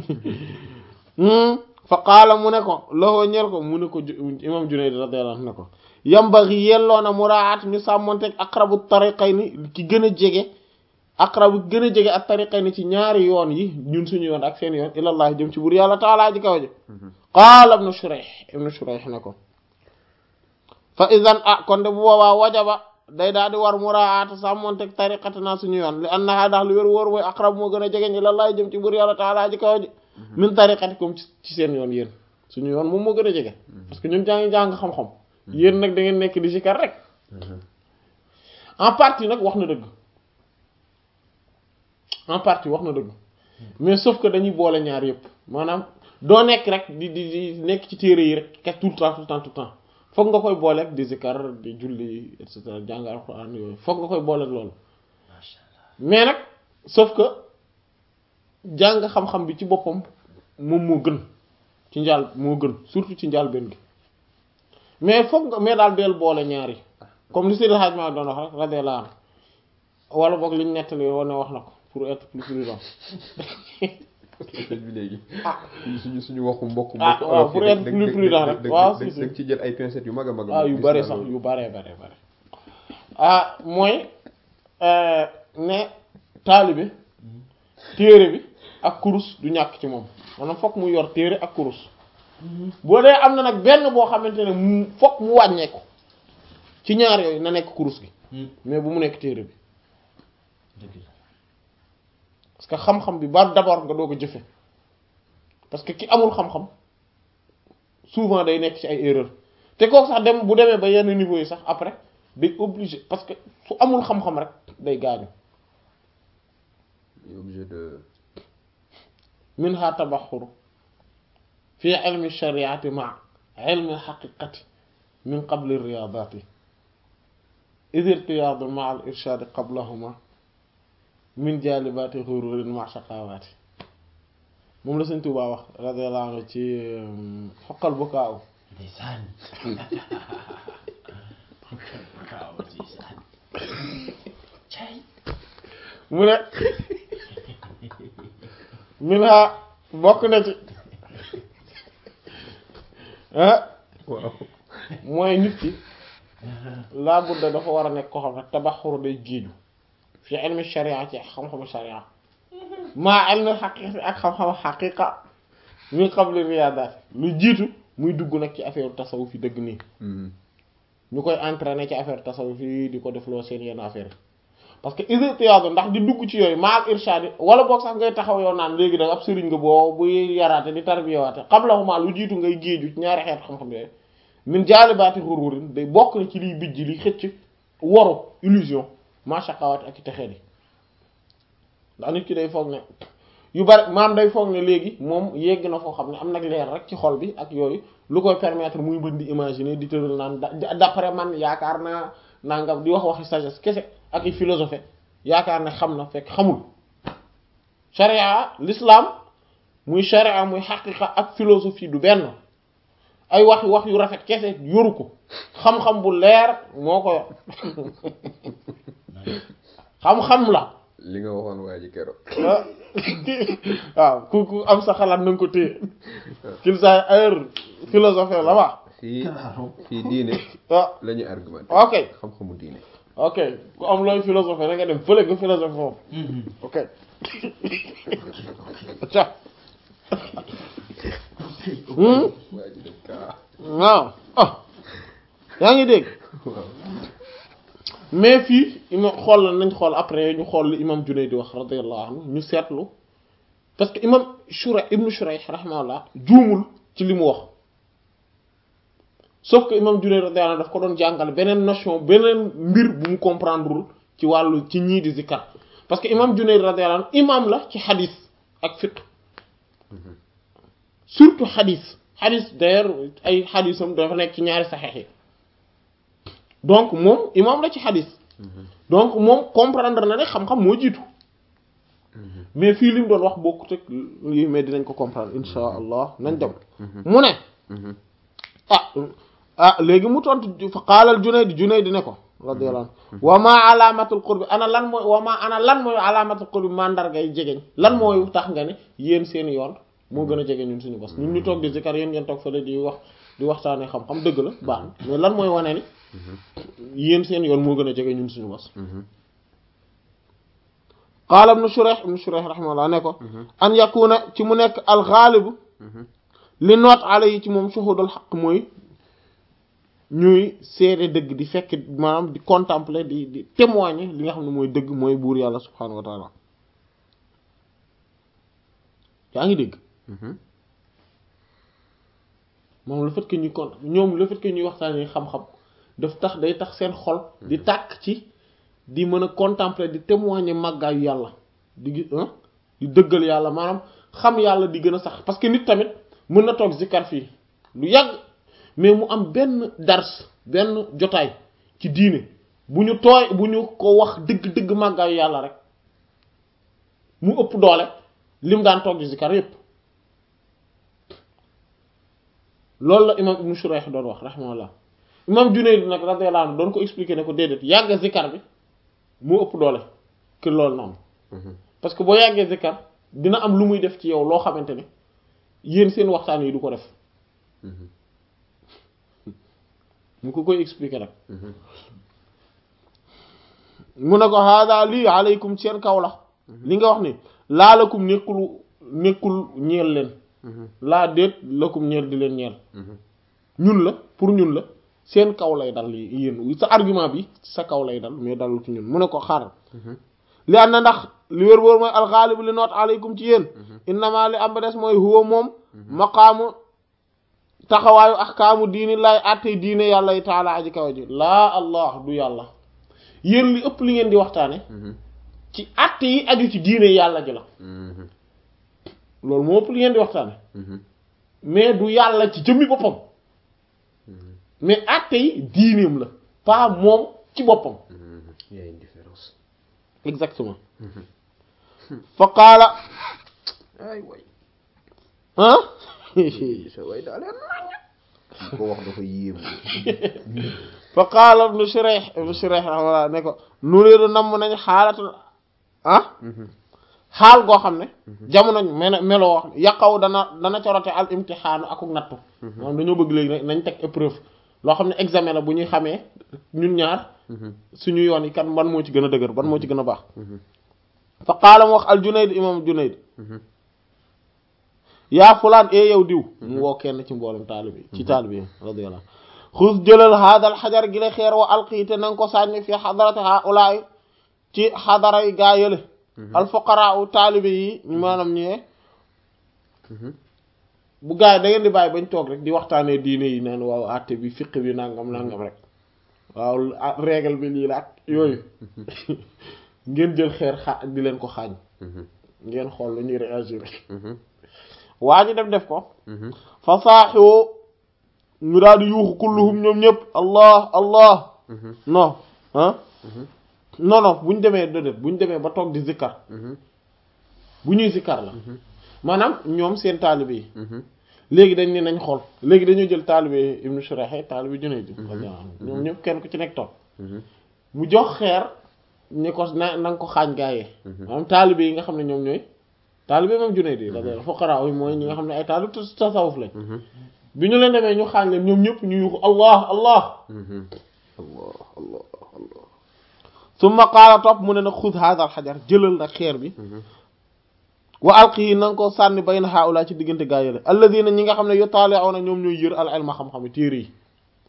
fa qaala mu ne ko loxoo ñeel ko mu ne ko imam Junayd radiyallahu anhu ne ko yambaghi yelloona muraat ñu sàmmonteeg aqrabu tariqayni ki gën a jege aqrabu gën a jege ak tariqayni ci ñaari yoon yi ñun suñu yoon ak seen yoon ilallah jëm ci buur yàlla taalaa ji kaw ji qaala ibnu Shurayh ibnu Shurayh ne ko fa idan ah kon de bu boobaa wajaba day daal di war muraat sàmmonteeg tariqatina suñu yoon li annaha ndax lu wér wóor mooy aqrab moo gën a jege ilallah jëm ci buur yàlla taalaa ji kaw ji min tariqatikum ci seen yoon yéen suñu yoon moom moo gën a jege parce que ñun jàngi jàng xam-xam yéen nag da ngeen nekk di sikar rek en partie nag wax na dëgg en partie wax na dëgg mais sauf que dañuy boole ñaar yëpp maanaam doo nekk rek di di di nekk ci téere yi rek ket tout le temps tout le temps tout le temps foog nga koy boole ak di sikar di julli et cetera jàng alxuraan yooyu foog nga koy boole ak loolu mais nag sauf que jàng xam-xam bi ci boppam moom moo gën ci njaal moo gën surtout ci njaal benn gi mais foog nga mais daal deel boole ñaari comme li Seydi Hadj Malick doon wax rek radiyallahu anhu wala boog liñ nettali woon ne wax na ko pour être plus prudent bi léegi suñu suñu waxu mbokk ah waaw pour être plus prudent rek waaw si si da ci jël ay pincettes yu mag a mag ah yu bare sax yu bare bare bare ah mooy ne taalibe téere bi ak kurus du ñàkk ci moom maanaam fokk mu yor téere ak kurus boo dee am na nag benn boo xamante ne mu fokk mu wàññeeku ci ñaar yooyu na nekk kurus gi mais bu mu nekk téere bi parce que xam-xam bi ba d'abord nga doog a jëfe parce que ki amul xam-xam souvent day nekk ci ay erreur te kooku sax dem bu demee ba yenn niveau yi sax après day obligé parce que su amul xam-xam rek day gaañu obligé de min ha tabaxuru fi ilmi shariati ma ilmi haqiqati min qabli riyadati id irtiyadu ma al irshadi qablahuma min jalibati xururin ma shaqawaati moom la Sëñ Tuubaa wax radiyallahu anhu ci xoqal bu kaaw ndeysaan mu ne minha bokk na ci ah waaw mooy nit ki laa budda dafa war a nekk ko xam ne tabaxuru day géeju fi ilmi sharia ci xam-xamu sharia maa ilmi xaqiqa ak xam-xamu xaqiqa min qabli riyaadaat lu jiitu muy dugg nag ci affaire tasawuf yi dëgg nii ñu koy entraîner ci affaire tasawuf yi di ko defloo seen yenn affaire parce que isitiyaadu ndax di dugg ci yooyu maal irshadi wala boog sax ngay taxaw yow naan léegi da ab sëriñ nga boo buy yaraate di tarbiyawaate qablahuma lu jiitu ngay géeju ci ñaari xeet xam-xam yooyu min jaalibaati xururin day bokk na ci liy bijj liy xëcc waru illusion mashaqawaat ak i texee di ndax nit ki day foog ne yu bari maam day foog ne léegi moom yegg na foo xam ne am nag leer rek ci xol bi ak yooyu lu koy permettre muy mën di imaginer di tëral naan d'après man yaakaar naa nangam di wax waxi sagesse kese ak i philosophie yaakaar ne xam na fekk xamul sharia l'islam muy sharia muy xaqiqa ak philosophie du benn ay wax wax yu rafet kese yoru ko xam-xam bu leer moo ko yor xam-xam la li nga waxoon waa ji keroog waaw ku ku am sa xalaat na nga ko téye qu'il sa heure philosophie la wax fii fii diine ah la ñuy argumenté ok xam-xamu diine ok ku am looy philosophie na nga dem fële nga philosophie foofu ok ca waa ji def kaa waaw ah yaa ngi dégg waaw mais fii imam xool la nañ xool après ñu xool li imam Junayd di wax radiyallahu anhu ñu seetlu parce que imam Shurayh ibnu Shurayh rahimahullah juumul ci li mu wax sauf que imam Junayd radiyallahu anhu daf ko doon jàngal beneen notion beneen mbir bu mu comprendrewul ci wàllu ci ñii di zikkar parce que imam Junayd radiyallahu anhu imam la ci xadis ak fiqh surtout xadis xadis d'ailleurs ay xadisam dafa nekk ci ñaari saxeex yi donc moom imam la ci xadis donc moom comprendre na ne xam-xam moo jiitu mais fii li mu doon wax bokkut ak lii mais dinañ ko comprendre insha allah nañ dem mu ne ah ah léegi mu tontu fa qaalal Junayd Junayd ne ko radiyallahu anhu wa ma alaamatul qurbi ana lan mooy wa ma ana lan mooy alaamatul qurbi mandargay jegeñ lan mooy tax nga ne yéen seen yoon moo gën a jege ñun suñu bos ñun ñu toog di zikar yéen ngeen toog fële di wax di waxtaanee xam-xam dëgg la baax na mais lan mooy wane ni yéen seen yoon moo gën a jege ñun suñu bos qaala ibnu Shurayh ibnu Shurayh rahimahullah ne ko an yakuna ci mu nekk alxaalibu li noot ala yi ci moom shuhudul xaq mooy ñuy seede dëgg di fekk maanaam di contempler di di témoigner li nga xam ne mooy dëgg mooy buur yàlla subhaanahu wa taala yaa ngi dégg moom le fait que ñuy kon ñoom le fait que ñuy waxtaanee xam-xam daf tax day tax seen xol di tàkk ci di mën a contempler di témoigner màggaayu yàlla di gis di dëggal yàlla maanaam xam yàlla di gën a sax parce que nit tamit mën na toog zikkar fii lu yàgg mais mu am benn dars benn jotaay ci diine bu ñu tooy bu ñu ko wax dëgg-dëgg màggaayu yàlla rek mu ëpp doole lim daan toog di zikkar yépp loolu la imam ibnu Shurayh doon wax rahimahullah imam Junayd nag radiyallahu anhu doon ko expliquer ne ko déedéet yàgg zikkar bi moo ëpp doole que loolu noonu parce que boo yàggee zikkar dina am lu muy def ci yow loo xamante ne yéen seen waxtaan yi du ko def mu ko koy expliquer nag mu ne ko hada lii aleykum seen kaw la li nga wax ni laalakum nekkul nekkul ñeel leen laa déet lakum ñeel di leen ñeel ñun la pour ñun la seen kaw lay dal yéen sa argument bi sa kaw lay dal mais dalul ci ñun mu ne ko xaaral li an na ndax li wér wóor mooy alxaalibu li noot aleykum ci yéen innama li am ba des mooy huwa moom maqaamu taxawaayu axkaamu diini lay àtte diine yàlla yi taala aji kaw ji laa allah du yàlla yéen li ëpp li ngeen di waxtaane ci àtte yi aju ci diine yàlla ji la loolu moo ëpp li ngeen di waxtaane mais du yàlla ci jëmmi boppam mais acte yi diineem la pas moom ci boppam il y a une différence exactement fa qaala ay way ah sa way daa leen nañ ko wax dafa yéemu fa qaala ibnu Shurayh ibnu Shurayh rahimahullah ne ko nuriidu namm nañ xaalatul ah xaal goo xam ne jamono mel meloo wax yàqaw dana dana corote al imtixaanu akuk nattu moom dañoo bëgg léegi nañ teg épreuve loo xam ne examen la bu ñuy xamee ñun ñaar suñu yoon yi kan ban moo ci gën a dëgër ban moo ci gën a baax fa qaala mu wax al Junayd imam Junayd yaa fulaan ee yow diw mu woo kenn ci mboolem taalibi ci taalibi radiyallahu xus jëlal haadal xajar gi la xeer wa alqiite na nga ko sànni fi xadarati haulaay ci xadara yi gaa yële alfuqaraa u taalibe yi maanaam ñee bu gaa yi da ngeen di bàyyi bañ toog rek di waxtaanee diine yi naan waaw àtte bi fiq bi nangam nangam rek waaw règle bi lii la ak yooyu ngeen jël xeer xa di leen ko xaañ ngeen xool lu ñuy réagir waa ji def def ko fa saaxiwoo ñu daal di yuuxu kulluhum ñoom ñëpp allah allah non ah non non bu ñu demee déedéet bu ñu demee ba toog di zikkar bu ñuy zikkar la maanaam ñoom seen taalibe yi léegi dañ ne nañ xool léegi dañoo jël taalibe ibnu Shurayh taalibe Junayd ñoom ñëpp kenn ku ci nekk toog mu jox xeer ni ko na na nga ko xaañ gaayee maanaam taalibe yi nga xam ne ñoom ñooy taalibe moom Junayd yi la fuqaraa yi mooy ñi nga xam ne ay taalibe tasawuf lañ bi ñu leen demee ñu xaañ leen ñoom ñëpp ñu yuuxu allah allah allah allah allah summa qaala topp mu ne nag xud haada al xajar jëlal nag xeer bi wa alqii na nga ko sànni bayna haula ci diggante gaa yële alladina ñi nga xam ne yutaali'una ñoom ñooy yër al ilma xam-xam téere yi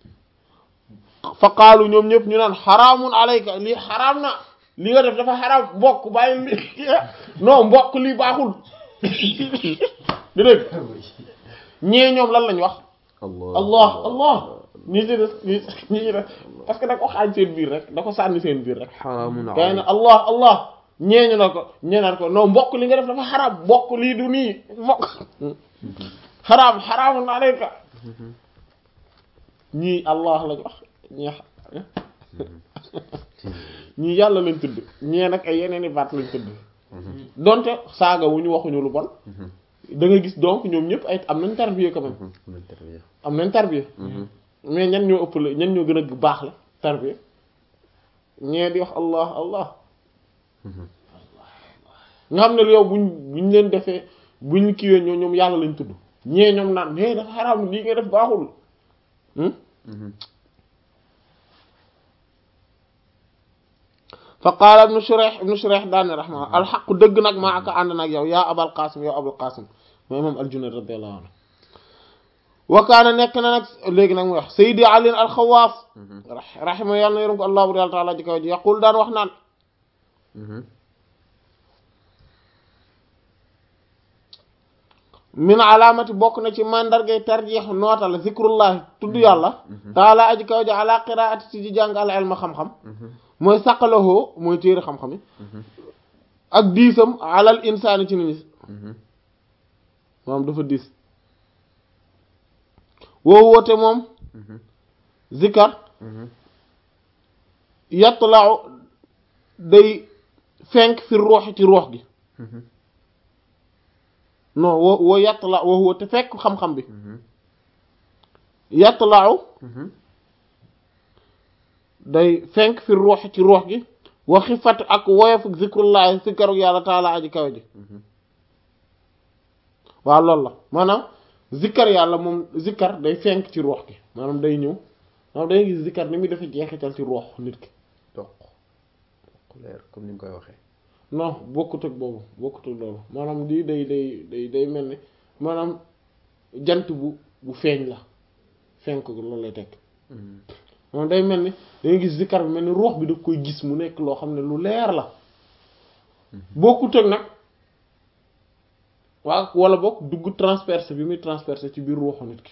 fa qaalu ñoom ñëpp ñu naan xaraamun alayka lii xaraam na li nga def dafa xaraam mbokk bàyyi li non mbokk lii baaxul di dégg ñee ñoom lan lañ wax allah allah ñi ci des ñi ñi ci des parce que da ko xaañ seen biir rek da ko sànni seen biir rek xaraamun gaa yi ne allah allah ñeeñu na ko ñeenaat ko non mbokk li nga def dafa xaraam mbokk lii du nii mbokk xaraam xaraamun alayka ñii allah lañ wax ñii ñii yàlla lañ tudd ñee nag ay yeneen i baat lañ tudd donte saaga wu ñu waxuñu lu bon da nga gis donc ñoom ñëpp ay am nañ tarbiya quand même am nañ tarbiya mais ñan ñoo ëpp la ñan ñoo gën a baax la tarbiya ñee di wax allah allah nga xam ne yow buñ buñ leen defee buñ kiiwee ñoo ñoom yàlla lañ tudd ñee ñoom naan mais dafa xaraam lii nga def baaxul fa qaala ibnu Shurayh ibnu Shurayh daane raxma alxaqu dëgg nag maa aka ànd nag yow yaa abal qasim yow abul qasim mooy moom al-Junayd radiyallahu anhu wa kaana nekk na nag léegi nag muy wax Seydi Ali al-Xawaas raxima yàlla na yërëm ko allahu taala ji kaw ji yaqul daan wax naan min alaamati bokk na ci mandargay tarjeex nootal zikrullahi tudd yàlla taala aji kaw ji ala qiraati ci di jàng al ilma xam-xam mooy saqalahoo mooy téere xam-xam yi ak diisam alal insaani ci nit ñi moom dafa diis woo woote moom zikar yatlaaw day fenk fi ruux ci ruux gi non woo woo yattala woo woo te fekk xam-xam bi yattalaaw day fenk fi ruux ci ruux gi wa xifat ak woyofu zikrullahi zikaru yàlla taala aji kaw ji waaw loolu la maanaam zikkar yàlla moom zikkar day fenk ci ruux gi maanaam day ñëw maanaam day gis zikkar ni muy dafa jeexital ci ruux nit ki toq leer comme ni nga koy waxee non bokkut ak boobu bokkut ak loolu maanaam lii day day day day mel ni maanaam jant bu bu feeñ la fenk loolu lay tekk moom day mel ni dangay gis zikkar bi mel ni ruux bi daf koy gis mu nekk loo xam ne lu leer la bokkut ak nag waa wala bokk dugg transpercé bi muy transpercé ci biir ruuxu nit ki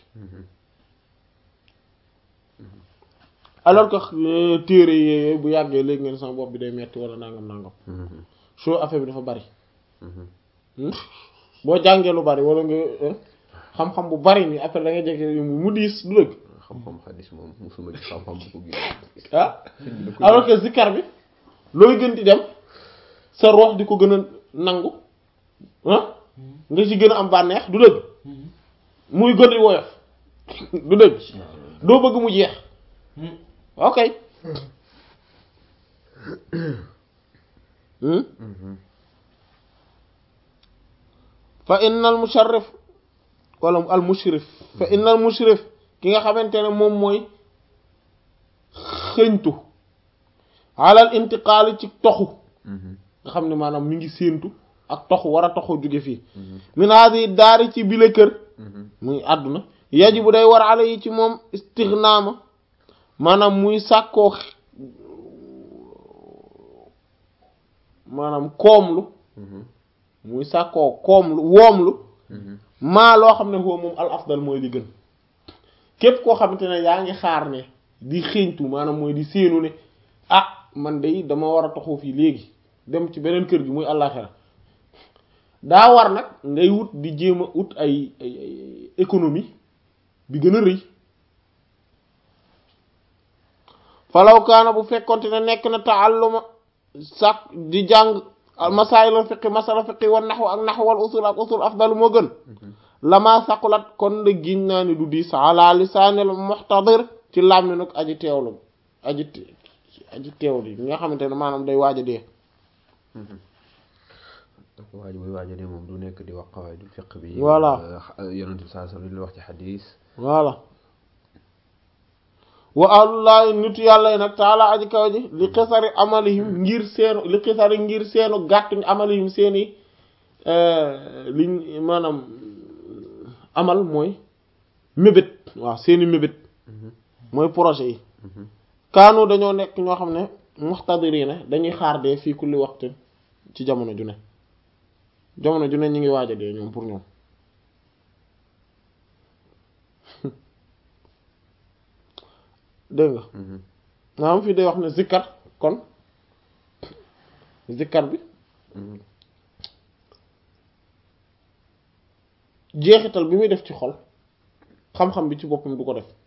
alors que téere yooyu bu yàggee léegi ngeen sama bopp bi day metti wala nangam nangam soo affaire bi dafa bari boo jàngee lu bari wala nga xam-xam bu bari nii après da nga jege mu diis du dëgg xam-xam xadis moom musuma gis xam-xam bu ko gën ah alors que zikkar bi looy gën di dem sa roox di ko gën a nangu ah nga ci gën a am bànneex du dëgg muy gën di woyof du dëgg doo bëgg mu jeex ok fa innal musharrif wala al mushrif fa innal mushrif ki nga xamante ne moom mooy xëñtu alal intiqaali ci toxu nga xam ne maanaam mi ngi séentu ak toxu war a toxu jóge fii min hadi daari ci bile kër muy àdduna yajibu day war ala yi ci moom istignaama maanaam muy sàkkoo maanaam koomlu muy sàkkoo koomlu woomlu maa loo xam ne foofu moom al afdal mooy li gën képp koo xamante ne yaa ngi xaar ne di xéentu maanaam mooy di séenu ne ah man de dama war a toxu fii léegi dem ci beneen kër gi muy àllaaxira daa war nag ngay wut di jéem a ut ay ay ay économie bi gën a rëy falaw kaana bu fekkonte ne nekk na taalluma sàkk di jàng masaayil fiqi masala fiqi wan naxwu ak naxwu wal usul ak usul afdalu moo gën lama saqulat kon de giñ naa ni du diis ala lisaanil muxtadir ci làmmi nag aji teewlu aji aji teewlu yi nga xamante ne maanaam day waaj a dee dafa waaj buy waaj a dee moom du nekk di wax qawaidul fiq bi voilà yonent bi saa sallam li wax ci xadis voilà wa ahlullahi nitu yàlla yi nag taala aji kaw ji li xisari amalihim ngir seenu li xisari ngir seenu gàttuñ amalihim seeni liñ maanaam amal mooy mébét waaw seeni mébét mooy projet yi kaanu dañoo nekk ñoo xam ne muxtadirina dañuy xaar dee fii kulli waxtu ci jamono ju ne jamono ju ne ñu ngi waaj a dee ñoom pour ñoom dégg nga maanaam fii day wax ne zikkar kon zikkar bi jeexital bi muy def ci xol xam-xam bi ci boppam du ko def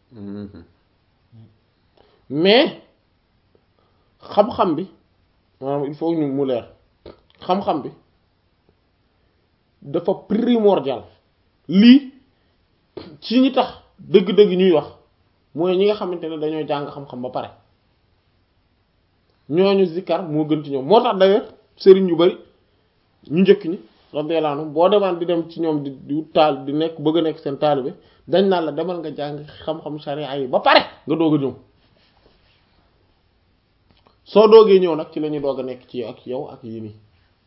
mais xam-xam bi maanaam il faut ñu mu leer xam-xam bi dafa primordial lii ci ñi tax dëgg-dëgg ñuy wax mooy ñi nga xamante ne dañoo jàng xam-xam ba pare ñooñu zikkar moo gën ci ñoom moo tax d'ailleurs sëriñ yu bari ñu njëkk ñi radiyallahu anhum boo demaan di dem ci ñoom di di taal di nekk bëgg a nekk seen taalibe dañ naan la demal nga jàng xam-xam sharia yi ba pare nga doog a ñëw soo doogee ñëw nag ci la ñuy doog a nekk ci ak yow ak yii nii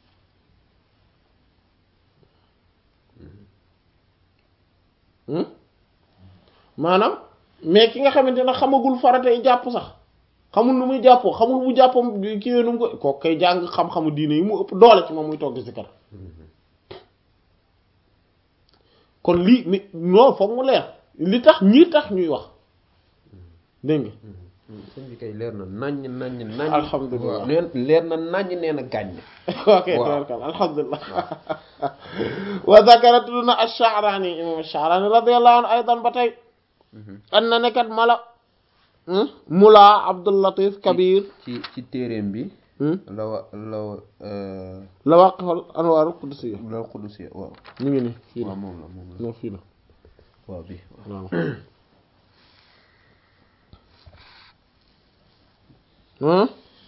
maanaam mais ki nga xamante ne xamagul faratay jàpp sax xamul nu muy jàppoo xamul bu jàppam kiiwee nu mu ko kooku kay jàng xam-xamu diine yi mu ëpp doole ci moom muy togg ci kar kon lii mi non foog mu leer li tax ñii tax ñuy wax dégg nga sëñ bi kay leer na naññ naññ naññ alhamdulilah waaw neen leer na naññ nee na gàññ ok tabarkal alhamdulilah wa zakara tudd na ash-Sha'rani imam ash-Sha'rani radiyallahu anhu aydan ba tey an na nekkat mala mula Abdul Latif Kabir ci ci téeréem bi la wa la wa la waqfal anwar qudusiyya la qudusiyya waaw ñu ngi nii fii la waaw moom la moom la non fii la waaw bi waaw ah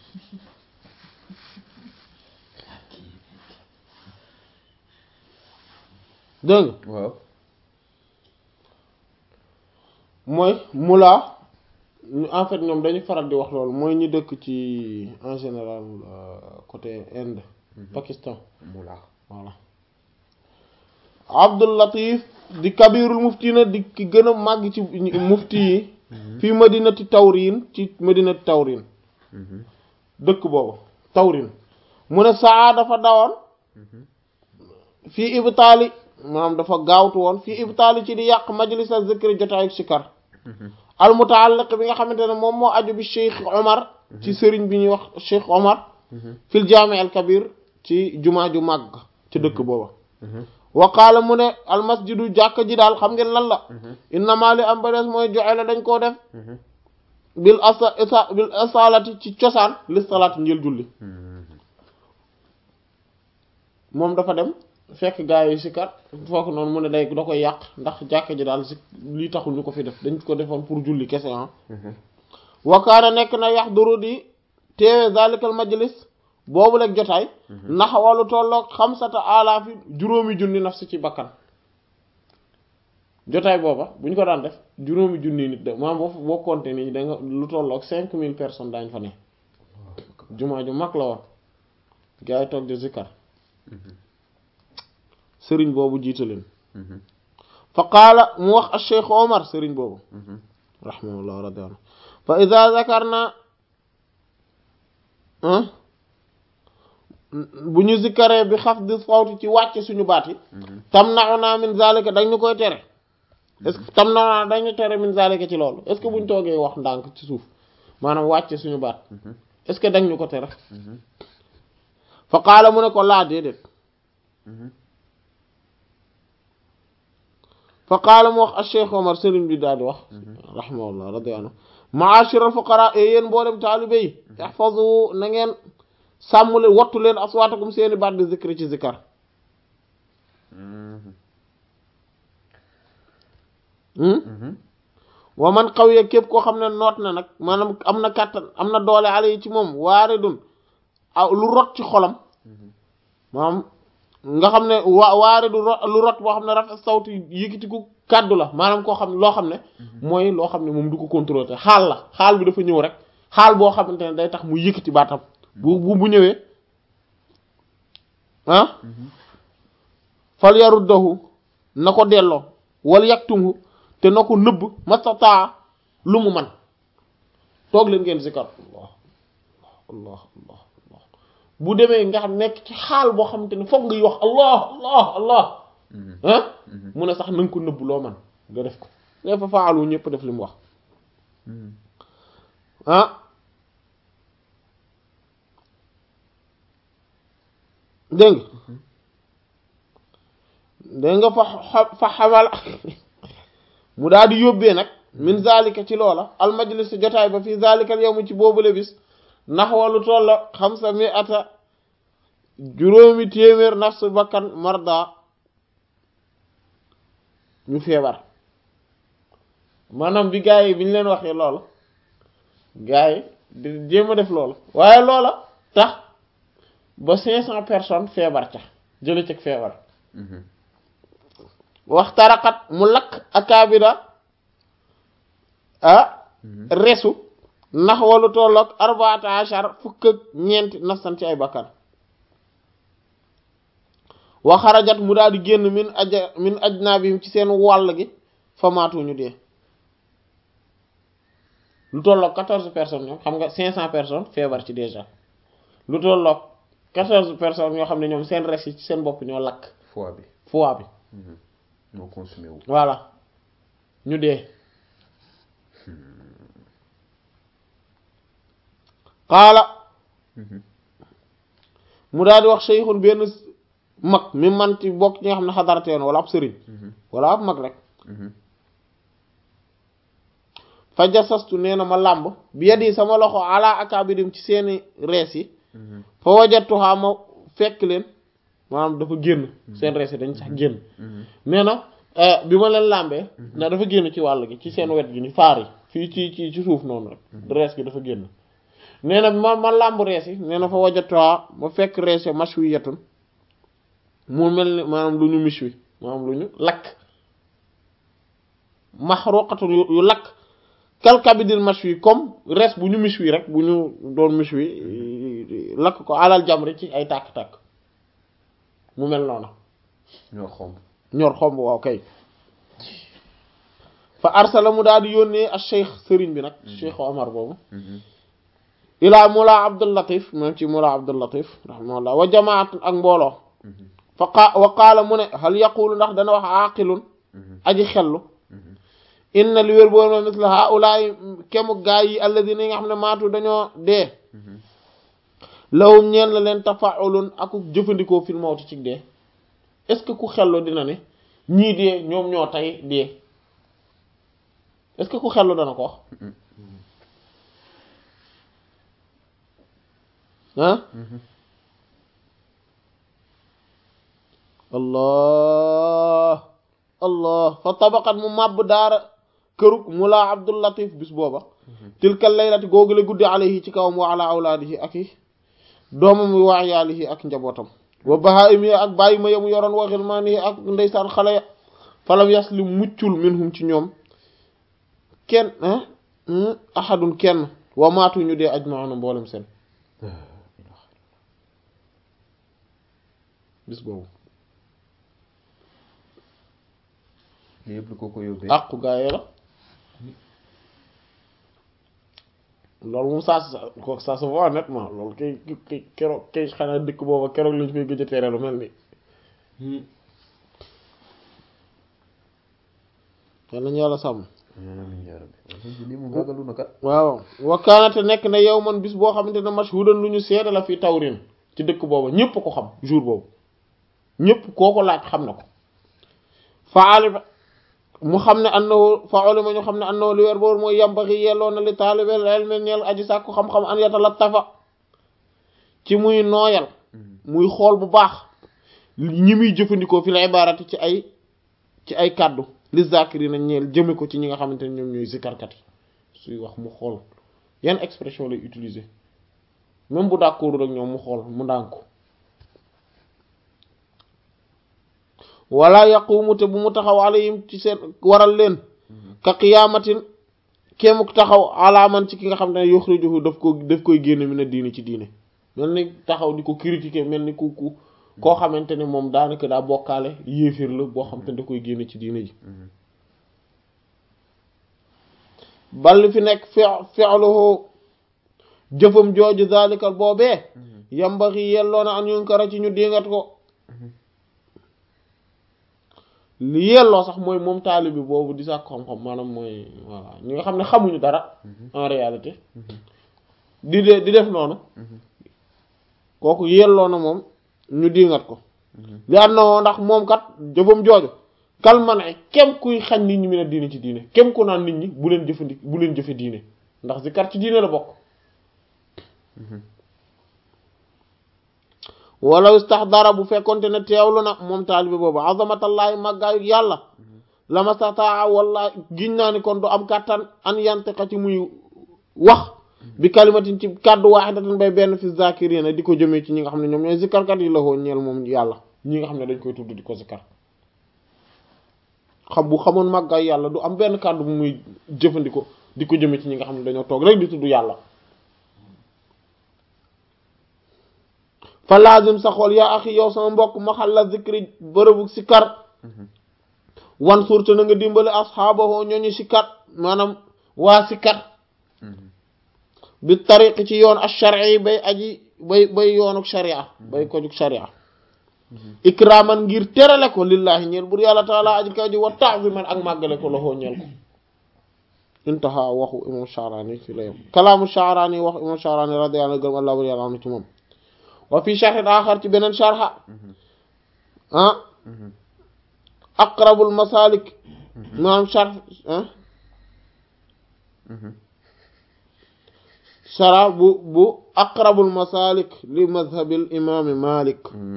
dégg nga waaw mooy mulaa ñu en fait ñoom dañu faral di wax loolu mooy ñi dëkk ci en général euh, côté Inde Pakistan mula voilà Abdul Latif di kabirul mufti na di ki gën a màgg ci mufti yi fii madinati tawrin ci madinati tawrin dëkk boobu tawrin mu ne saa dafa dawoon fii ibtaali maanaam dafa gaawtu woon fii ibtaali ci di yàq majlisa zikri jotaayu sikar al mutaalliq bi nga xamante ne moom moo aju bi Cheikh Omar ci sëriñ bi ñuy wax Cheikh Omar fil jaami al kabir ci jumaa ju màgg ci dëkk booba wa qaala mu ne almasjidu jàkka ji daal xam ngeen lan la innama li am ba des mooy joxe la dañ koo def bil asa isa bil asalati ci cosaan li salaat njël julli moom dafa dem fekk gaa yi sikar foofu noonu mu ne day da koy yàq ndax jàkka ji daal si lii taxul ñu ko fi def dañ ko defoon pour julli kese ah wakaana nekk na yax duru di teewe zalikal majlis boobu leeg jotaay ndax wàllu tolloog xamsata alaafi juróomi junni naf si ci bakkan jotaay booba bu ñu ko daan def juróomi junni nit de maanaam boo boo compter nii da nga lu tolloog cinq mille personnes daañ fa ne jumaa ju mag la woon gaa yi toog di zikkar sëriñ boobu jiite leen fa qaala mu wax al cheikh omar sëriñ boobu rahimahullah radi anhu fa ida zakarna bu ñu zikkaree bi xaf di sawti ci wàcce suñu baat yi tam naxu naa min zalika dañ ñu koy tere est-ce que tam naxu naa dañu tere min zalika ci loolu est-ce que buñ toogee wax ndànk ci suuf maanaam wàcce suñu baat est-ce que dañ ñu ko tere fa qaala mu ne ko laa déedéet fa qaala mu wax al cheikh omar sëriñ bi daal di wax rahimahullah radi anhu maashira al fuqara e yéen mboolem taalibe yi ihfazu na ngeen sàmm leen wattu leen aswaatakum seeni baat di zikri ci zikar wa man qawiya képp koo xam ne noot na nag maanaam am na kàttan am na doole ale yi ci moom waare dun aw lu rot ci xolam maanaam nga xam ne wa waare du lu rot boo xam ne rafet sawti yëkkatiku kàddu la maanaam koo xam ne loo xam ne mooy loo xam ne moom du ko contrôler xaal la xaal bi dafa ñëw rek xaal boo xamante ne day tax mu yëkkati baatam bu bu bu ñëwee ah fal yaruddahu na ko delloo wal yaktumhu te na ko nëbb mastataa lu mu man toog leen ngeen zikar allah allah allah allah bu demee nga xam nekk ci xaal boo xamante ne foog ngay wax allah allah allah ah mu ne sax na nga ko nëbb loo man nga def ko ne fa faalu ñëpp def li mu wax ah dégg nga dégg nga fa fa xamal mu daal di yóbbee nag min zalika ci loola al majlis jotaay ba fii zalika al yawm ci boobule bis ndax walu tolla xamsa mi ata juróomi téeméer nafsu bakkan marda ñu feebar maanaam bi gars yi bi ñu leen waxee loola gars yi di jéem a def loola waaye loola tax ba cinq cent personnes feebar ca jële ceg feebar waxtarakat mu lakk akaabira ah resu ndax walu tolloog arbaata achar fukk ak ñeenti nafsan ci ay bakkan wa xarajat mu daal di génn min aja min ajnaabihim ci seen wàll gi famaatuñu dee lu tolloog quatorze personnes ñoom xam nga cinq cent personnes feebar ci déjà lu tolloog quatorze personnes ñoo xam ne ñoom seen res yi ci seen bopp ñoo lakk foie bi foie bi ñoo consumé wu voilà ñu dee xaala mu daal di wax seyxun benn mag mi man ci bokk ñi nga xam ne xadarateen wala ab sëriñ wala ab mag rek fa jasastu nee na ma làmb bi yadi sama loxo ala akabirim ci seeni rees yi fa wajatuha ma fekk leen maanaam dafa génn seen rees yi dañ sax génn nee na bi ma leen làmbee na dafa génn ci wàll gi ci seen wet gi ni faar yi fii ci ci ci suuf noonu rek rees gi dafa génn nee na ma ma làmb rees yi nee na fa wajatuha ma fekk rees yi mashwiyatun mu mel ni maanaam lu ñu mishwi maanaam lu ñu lakk mahruqatun yu lakk kalkabidil mashwi comme res bu ñu mishwi rek bu ñu doon mishwi lakk ko alal jamri ci ay tàkk-tàkk mu mel noonu ñoo xomb ñor xomb waaw kay fa arsala mu daal di yónnee ak cheikh sëriñ bi nag cheikh omar boobu ilaa mula abdul latif moom ci mula abdul latif rahimahullah wa jamaat ak mbooloo fa qa wa qaala mu ne hal yaqulu ndax dana wax aqilun aji xellu inna li wér boor ma misla haulaay kemu gaay yi alladina yi nga xam ne maatu dañoo dee lawum ñeen la leen tafaulun aku jëfandikoo fil mawti ci dee est-ce que ku xellu dina ne ñii dee ñoom ñoo tey dee est-ce que ku xellu dana ko wax ah allah allah fa tabaqat mu màbb daara kërug mu laa abdul latif bis booba tilka laylati googu la guddi alayhi ci kawam wa ala awlaadihi ak i doomam wi wa yaalihi ak njabootam wa bahaim yi ak bàyyi ma yamu yoroon wa xilmaanihi ak ndeysaan xale ya falam yaslim muccul minhum ci ñoom kenn ahadun kenn wa maatu ñu dee ajmauna mboolem seen bis boobu lii yëpp lu ko ko yóbbee àqu gaayee la loolu moom ça ko ça se voit nettement loolu kay kay keroog kay xanaa dëkk booba keroog lañu koy gëj a tere lu mel ni yal nañu yàlla sàmm amiin yaa rabbi lii moom ragalu na kat waaw wakkaanate nekk na yow man bis boo xamante ne mashhudan lu ñu seede la fi tawrin ci dëkk booba ñépp ko xam jour boobu ñépp koo ko laaj xam na ko fa alima mu xam ne annahu fa ulima ñu xam ne annahu li weer boobu mooy yambaxi yelloo na li taalibel ilmi ñeel aji sàkku xam-xam an yatalattafa ci muy nooyal muy xool bu baax ñi muy jëfandikoo fi la ibaarati ci ay ci ay kàddu li zakirina ñeel jëme ko ci ñi nga xamante ne ñoom ñooy zikarkat yi suy wax mu xool yan expression lay utiliser même bu d'accord rek ñoom mu xool mu ndànk ko wala yaqumu te bu mu taxaw alayhim ci seen waral leen ka qiyaamatin kéemuk taxaw alaaman ci ki nga xam ne yuxrijuhu daf ko daf koy génne mi na diine ci diine mel ni taxaw di ko critiquer mel ni ku ku koo xamante ne moom daanaka daa bokkaale yéefir la boo xam te ne da koy génne ci diine ji bal fi nekk fi fi'luhu jëfam jooju zalikal boobee yambaxi yelloo na an yunkara ci ñu dingat ko li yelloo sax mooy moom taalibi boobu di sàkk xam-xam maanaam mooy voilà ñi nga xam ne xamuñu dara en réalité di de di def noonu kooku yelloo na moom ñu dingat ko li am na ndax moom kat jëfam jooju kalman ay kem kuy xañ nit ñi mi ne diine ci diine kem ku naan nit ñi bu leen jëfandi bu leen jëfe diine ndax zikar ci diine la bokk wala istaxdara bu fekkonte ne teewlu na moom taalibe boobu azamatallaahi màggaayu yàlla lama stataa wala giñ naa ni kon du am kàttan an yantiqa ci muy wax bi kalimatin ci kàddu waaxidatan bay benn fi zakirina di ko jëmee ci ñi nga xam ne ñoom ñooy zikarkat yi la hoo ñeel moom yàlla ñi nga xam ne dañ koy tudd di ko zikar xam bu xamoon màggaayu yàlla du am benn kàddu bu muy jëfandikoo di ko jëmee ci ñi nga xam ne dañoo toog rek di tudd yàlla fa lazim sa xool yaa axi yow sama mbokk maxal la zikri bërëbu sikar wan surte na nga dimbali asxaabahoo ñooñu sikar maanaam waa sikar bi tariq ci yoon ash-shar'i bay aji bay bay yoonuk sharia bay ko jug sharia ikraman ngir terale ko lillahi ñeel bur yàlla taala aji kaw ji wa ta'ziman ak màggale ko loxoo ñeel ko intaha waxu imam Sha'rani fi la yam kalaamu Sha'rani wax imam Sha'rani radiyallahu anhu gërëm allah bur yàlla am ci moom wa fi sharhin axar ci beneen sharha ah aqrabul masalik maanaam sharh ah shara bu bu aqrabul masalik li madhabil imaami Malik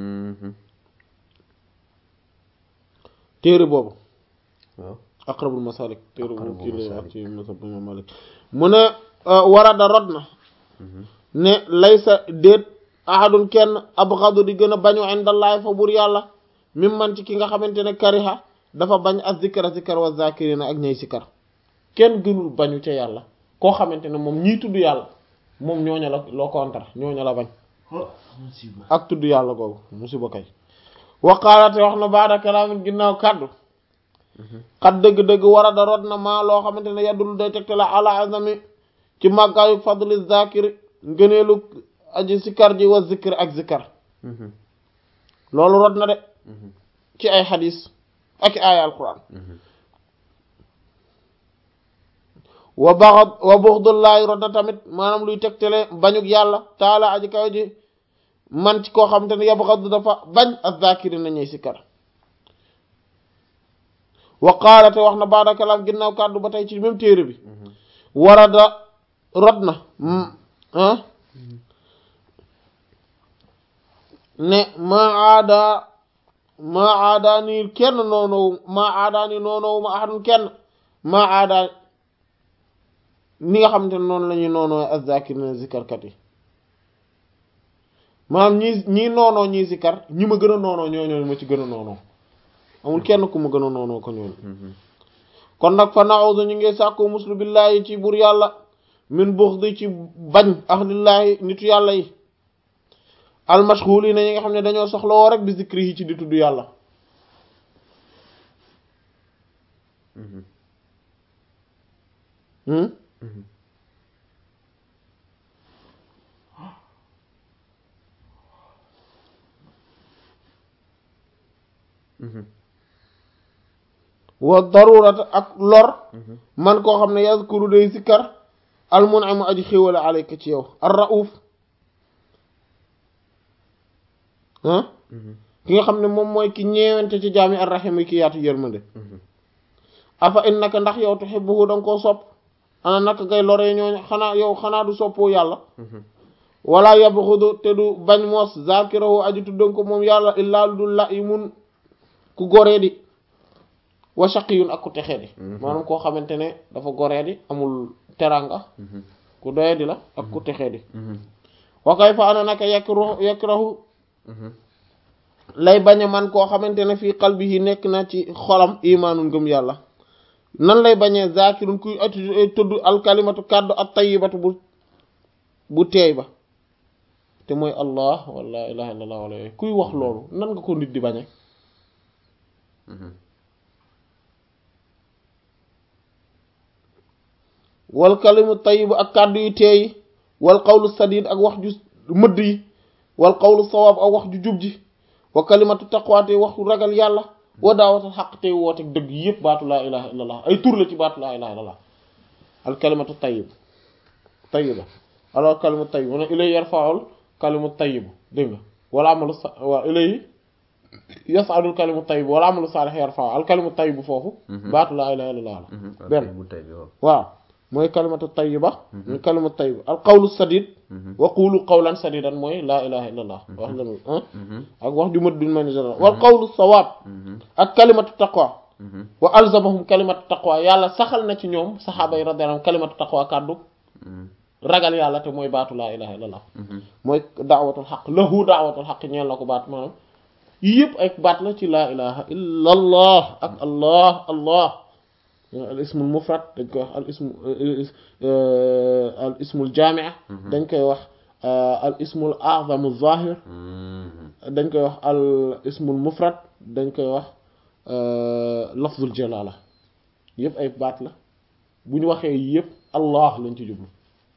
téere boobu waaw aqrabul masalik téere boobu Aqrabul kii lay wax masalik. ci madhab imaam Malik mu ne warada rod na ne laysa déet ahadun kenn abghadu di gën a bañu indallahi fa bur yàlla mim man ci ki nga xamante ne kariha dafa bañ az zikra zikar wa zakirina ak ñay sikar kenn gënul bañu ca yàlla koo xamante ne moom ñiy tudd yàlla moom ñooña la loo kontar ñooña la bañ ak tudd yàlla googu musiba kay waqaalate wax na baada kalaamin ginnaaw kàddu xat dëgg-dëgg war a da rot na maa loo xamante ne yaddul day tegte la ala azami ci màggaayu fadli zakiri ngëneelu aji sikar ji wa zikr ak zikar loolu rot na de ci ay xadis ak i aaya alquran wa baxad wa buxdullaahi rot na tamit maanaam luy tegtale bañuk yàlla taala aji kaw ji man ci koo xamante ne yabxadu dafa bañ az zakiri na ñuy sikar wa qaala te wax na baada kalaam ginnaaw kàddu ba tey ci même téere bi warada rot na ah ne maa aada maa aada nii kenn noonowu maa aada nii noonowu ma ahadun kenn maa aada ni nga xamante ne noonu la ñuy noonoo azzakirina zikarkat yi maanaam ñi ñii noonoo ñii zikar ñi ma gën a noonoo ñoo ñoo ma ci gën a noonoo amul kenn ku ma gën a noonoo ko ñooñu kon nag fa na'udhu ñu ngi sàkku muslu billahi ci bur yàlla min bughdi ci bañ ahlillahi nitu yàlla yi almashghulina ñi nga xam ne dañoo soxla woo rek bi zikri yi ci di tudd yàlla hmm wa darurata ak lor man koo xam ne yazkuru day zikkar almun'imu aji xéwale alayka ci yow ar rauf ah ki nga xam ne moom mooy ki ñeewante ci jaami ar rahim yi ki yaatu yërmande afa innaka ndax yow tuhibbuhu danga koo sopp ana naka ngay loree ñooñu xanaa yow xanaa du soppoo yàlla wala yabxudu te du bañ moos zakirahu aji tuddan ko moom yàlla illaa lu dul la yi mun ku goree di wa shaqiyun ak ku texee di maanaam koo xamante ne dafa goree di amul teranga ku doye di la ak ku texee di wa kayfa ana naka yakrahu yakrahu lay bañ a man koo xamante ne fii qalbihi nekk na ci xolam imaanu ngëm yàlla nan lay bañee zakirun kuy ati tudd alkalimatu kàddu at tayyibatu bu bu teey ba te mooy allah wala ilaha illallah wala yooyu kuy wax loolu nan nga ko nit di bañe wal kalimu tayyib ak kàddu yu teey wal qawlu sadid ak wax ju mëdd yi wal qawlu sawaab ak wax ju jub ji wa kalimatu taqwa te waxu ragal yàlla wa daawatal xaq tey woote dëgg yëpp baatu laa ilaha illallah ay tur la ci baatu laa ilaha illallah al kalimatu tayyib tayyiba alors kalimatu tayyib mu ne ilay yarfa'ul kalimu tayyib dégg nga wala amalu sa waaw ilay yas'adul kalimu tayyib wala amalu salih yarfa'u al kalimu tayyib foofu baatu laa ilaha illallah la benn waaw mooy kalimatu tayyiba mooy kalimatu tayyiba al qawlu sadid wa qulu qawlan sadidan mooy laa ilaha illallah wax la ak wax ju mat duñ mën général wal qawlu sawaab ak kalimatu taqwa wa alzamahum kalimatu taqwa yàlla saxal na ci ñoom saxaaba yi radiyallahu anhum kalimatu taqwa kàddu ragal yàlla te mooy baatu laa ilaha illallah mooy daawatul xaq lahu daawatul xaq ñeen la ko baat maanaam yii yëpp ay baat la ci laa ilaha illallah ak allah allah al ismul mufrad dañ koy wax al ismu al ismul jaamia dañ koy wax al ismul a'zamu zahir dañ koy wax al ismul mufrad dañ koy wax lafzul jalala yëpp ay baat la bu ñu waxee yëpp allah lañ ci jublu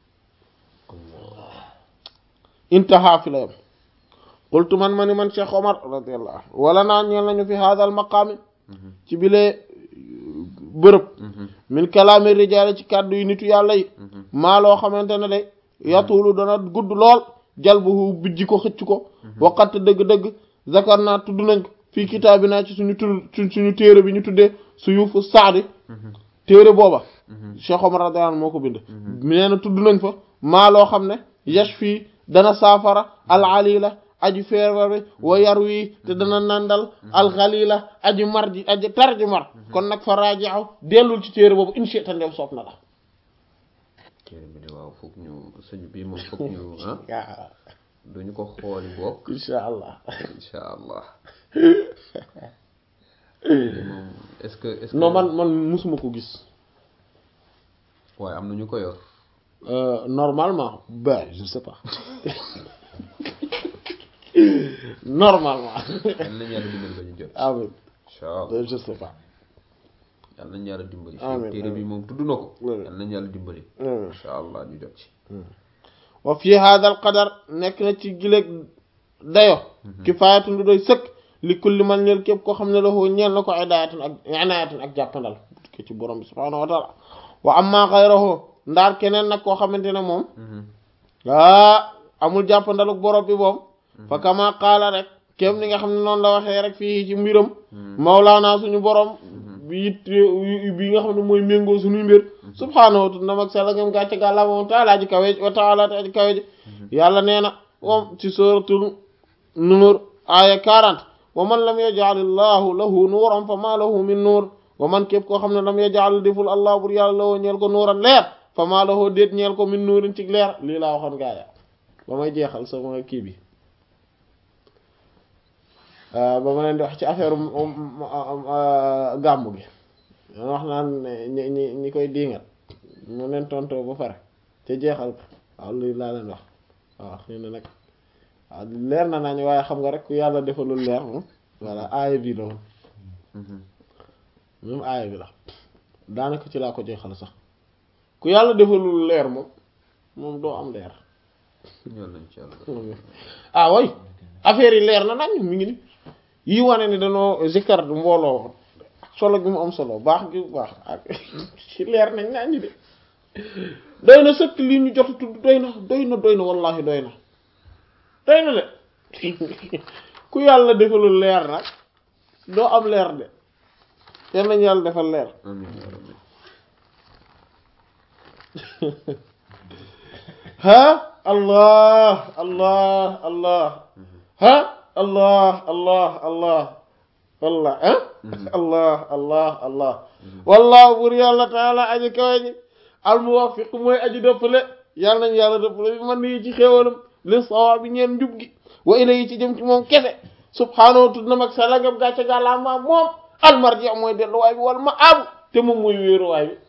intaha fi la yam qultu man ma ni man Cheikh Omar radiyallahu anhu wala naa ñeel nañu fi hadha al maqaami ci bilee bërëb min kalaami rijaale ci kàddu yi nitu yàlla yi maa loo xamante ne de yatuulu dana gudd lool jalbuhu bijji ko xëcc ko waqat dëgg-dëgg zakar naa tudd nañ ko fii kitaabi naa ci suñu tudd suñu téere bi ñu tuddee suyufu saadi téere booba Cheikh Omar radiyallahu anhu moo ko bind nee na tudd nañ fa maa loo xam ne yash fii dana saafara al alila aji feebar bi wa yar wii te dana nandal alxalila aji mar ji aji tar ji mar kon nag fa raaji'u dellul ci téere boobu incha allah ndew soob na la. téere bi de waaw foog ñu sëñ bi moom foog ñu ah. duñu ko xooli bokk. incha allah. incha allah. moom est-ce que est-ce que. non man man musuma ko gis. waaye am na ñu ko yor. normalement ben je sais pas. normalement. yal nañu yàlla dimbali ba ñu jot. amiin incha allah je sais pas. yal nañu yàlla dimbali. amiin téere bi moom tudd na ko. amiin yal nañu yàlla dimbali. amiin incha allah ñu jot ci. wa fi hada al qadar nekk na ci gileeg dayo kifaayatun du doy sëkk li kulli man ñeel képp koo xam ne la foo ñeel na ko idaayatun ak inaayatun ak jàppandal ke ci borom bi subhaanahu wa taala wa amma xayrahu ndaar keneen nag koo xamante ne moom ah amul jàppandaluk borom bi moom fa kama qaala rek kéem ni nga xam ne noonu la waxee rek fii ci mbiram mawlaana suñu borom bi it bi nga xam ne mooy méngoo suñuy mbir subhaanahu wa ta'ala mag sala ngam gàcce gàlla moom taalaa ji kawe wa taala ta ji kawe ji yàlla nee na moom ci suratul nuur aya 40 wa man lam yaj'alillahu lahu nuuran fa ma lahu min nuur wa man képp koo xam ne lam yaj'al deful allah bur yàlla lahu ñeel ko nuuran leer fa ma lahu déet ñeel ko min nuurin ci leer lii laa waxoon gaaya ba may jeexal sama kii bi ba ma leen di wax ci affaire gàmmu gi wax naan ñi ñi ñi koy diingat mu leen tontoo ba pare te jeexal ko waaw lii laa leen wax waaw xëy na nag waaw leer na nañ waaye xam nga rek ku yàlla defalul leer moom voilà aaya bii la woon même aaya bi la daanaka ci laa ko jeexal sax ku yàlla defalul leer moom moom doo am leer ah way affaire yi leer na nañ mi ngi ni yi wane ni dañoo zikkar mbooloo solo gi mu am solo baax gi baax ak ci leer nañ nañ de doy na sëkk li ñu jot a tudd doy na doy na doy na wallahi doy na doy na de ku yàlla defalul leer nag doo am leer de yal nañu yàlla defal leer ha allah allah allah ha allah allah allah wallah ah allah allah allah wallahu bur yàlla taala aji kawe ji almuwaffiq mooy aji dëppale yàlla nañu yàlla dëppale bi man nii ci xéewalam li sawaabi ñeen njub gi wa ilayhi ci jëm ci moom kese subhaanahu tudd na mag sa lagam gàcce gàllaama moom almarji mooy delluwaay bi wala ma aabu te moom mooy wéeruwaay bi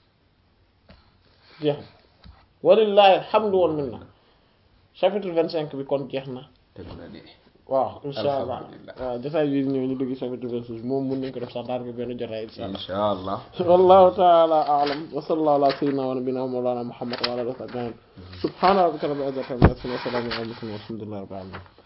jeex na walillahi alhamdu wal minna chapitre vingt cinq bi kon jeex na waaw insha allah waaw jotaay bi ñëw ñu dugg chapitre vingt six moom mën nañ ko def sax daanaka benn jotaay insha allah wallahu taala a'lam wa sallallahu ala sayyidina wa nabiyina mawlana muhammad wa ala alihi wa sahbihi subhana rabbika rabbil izzati amma yasifun wa salamun ala al mursalin walhamdulillahi rabbil alamin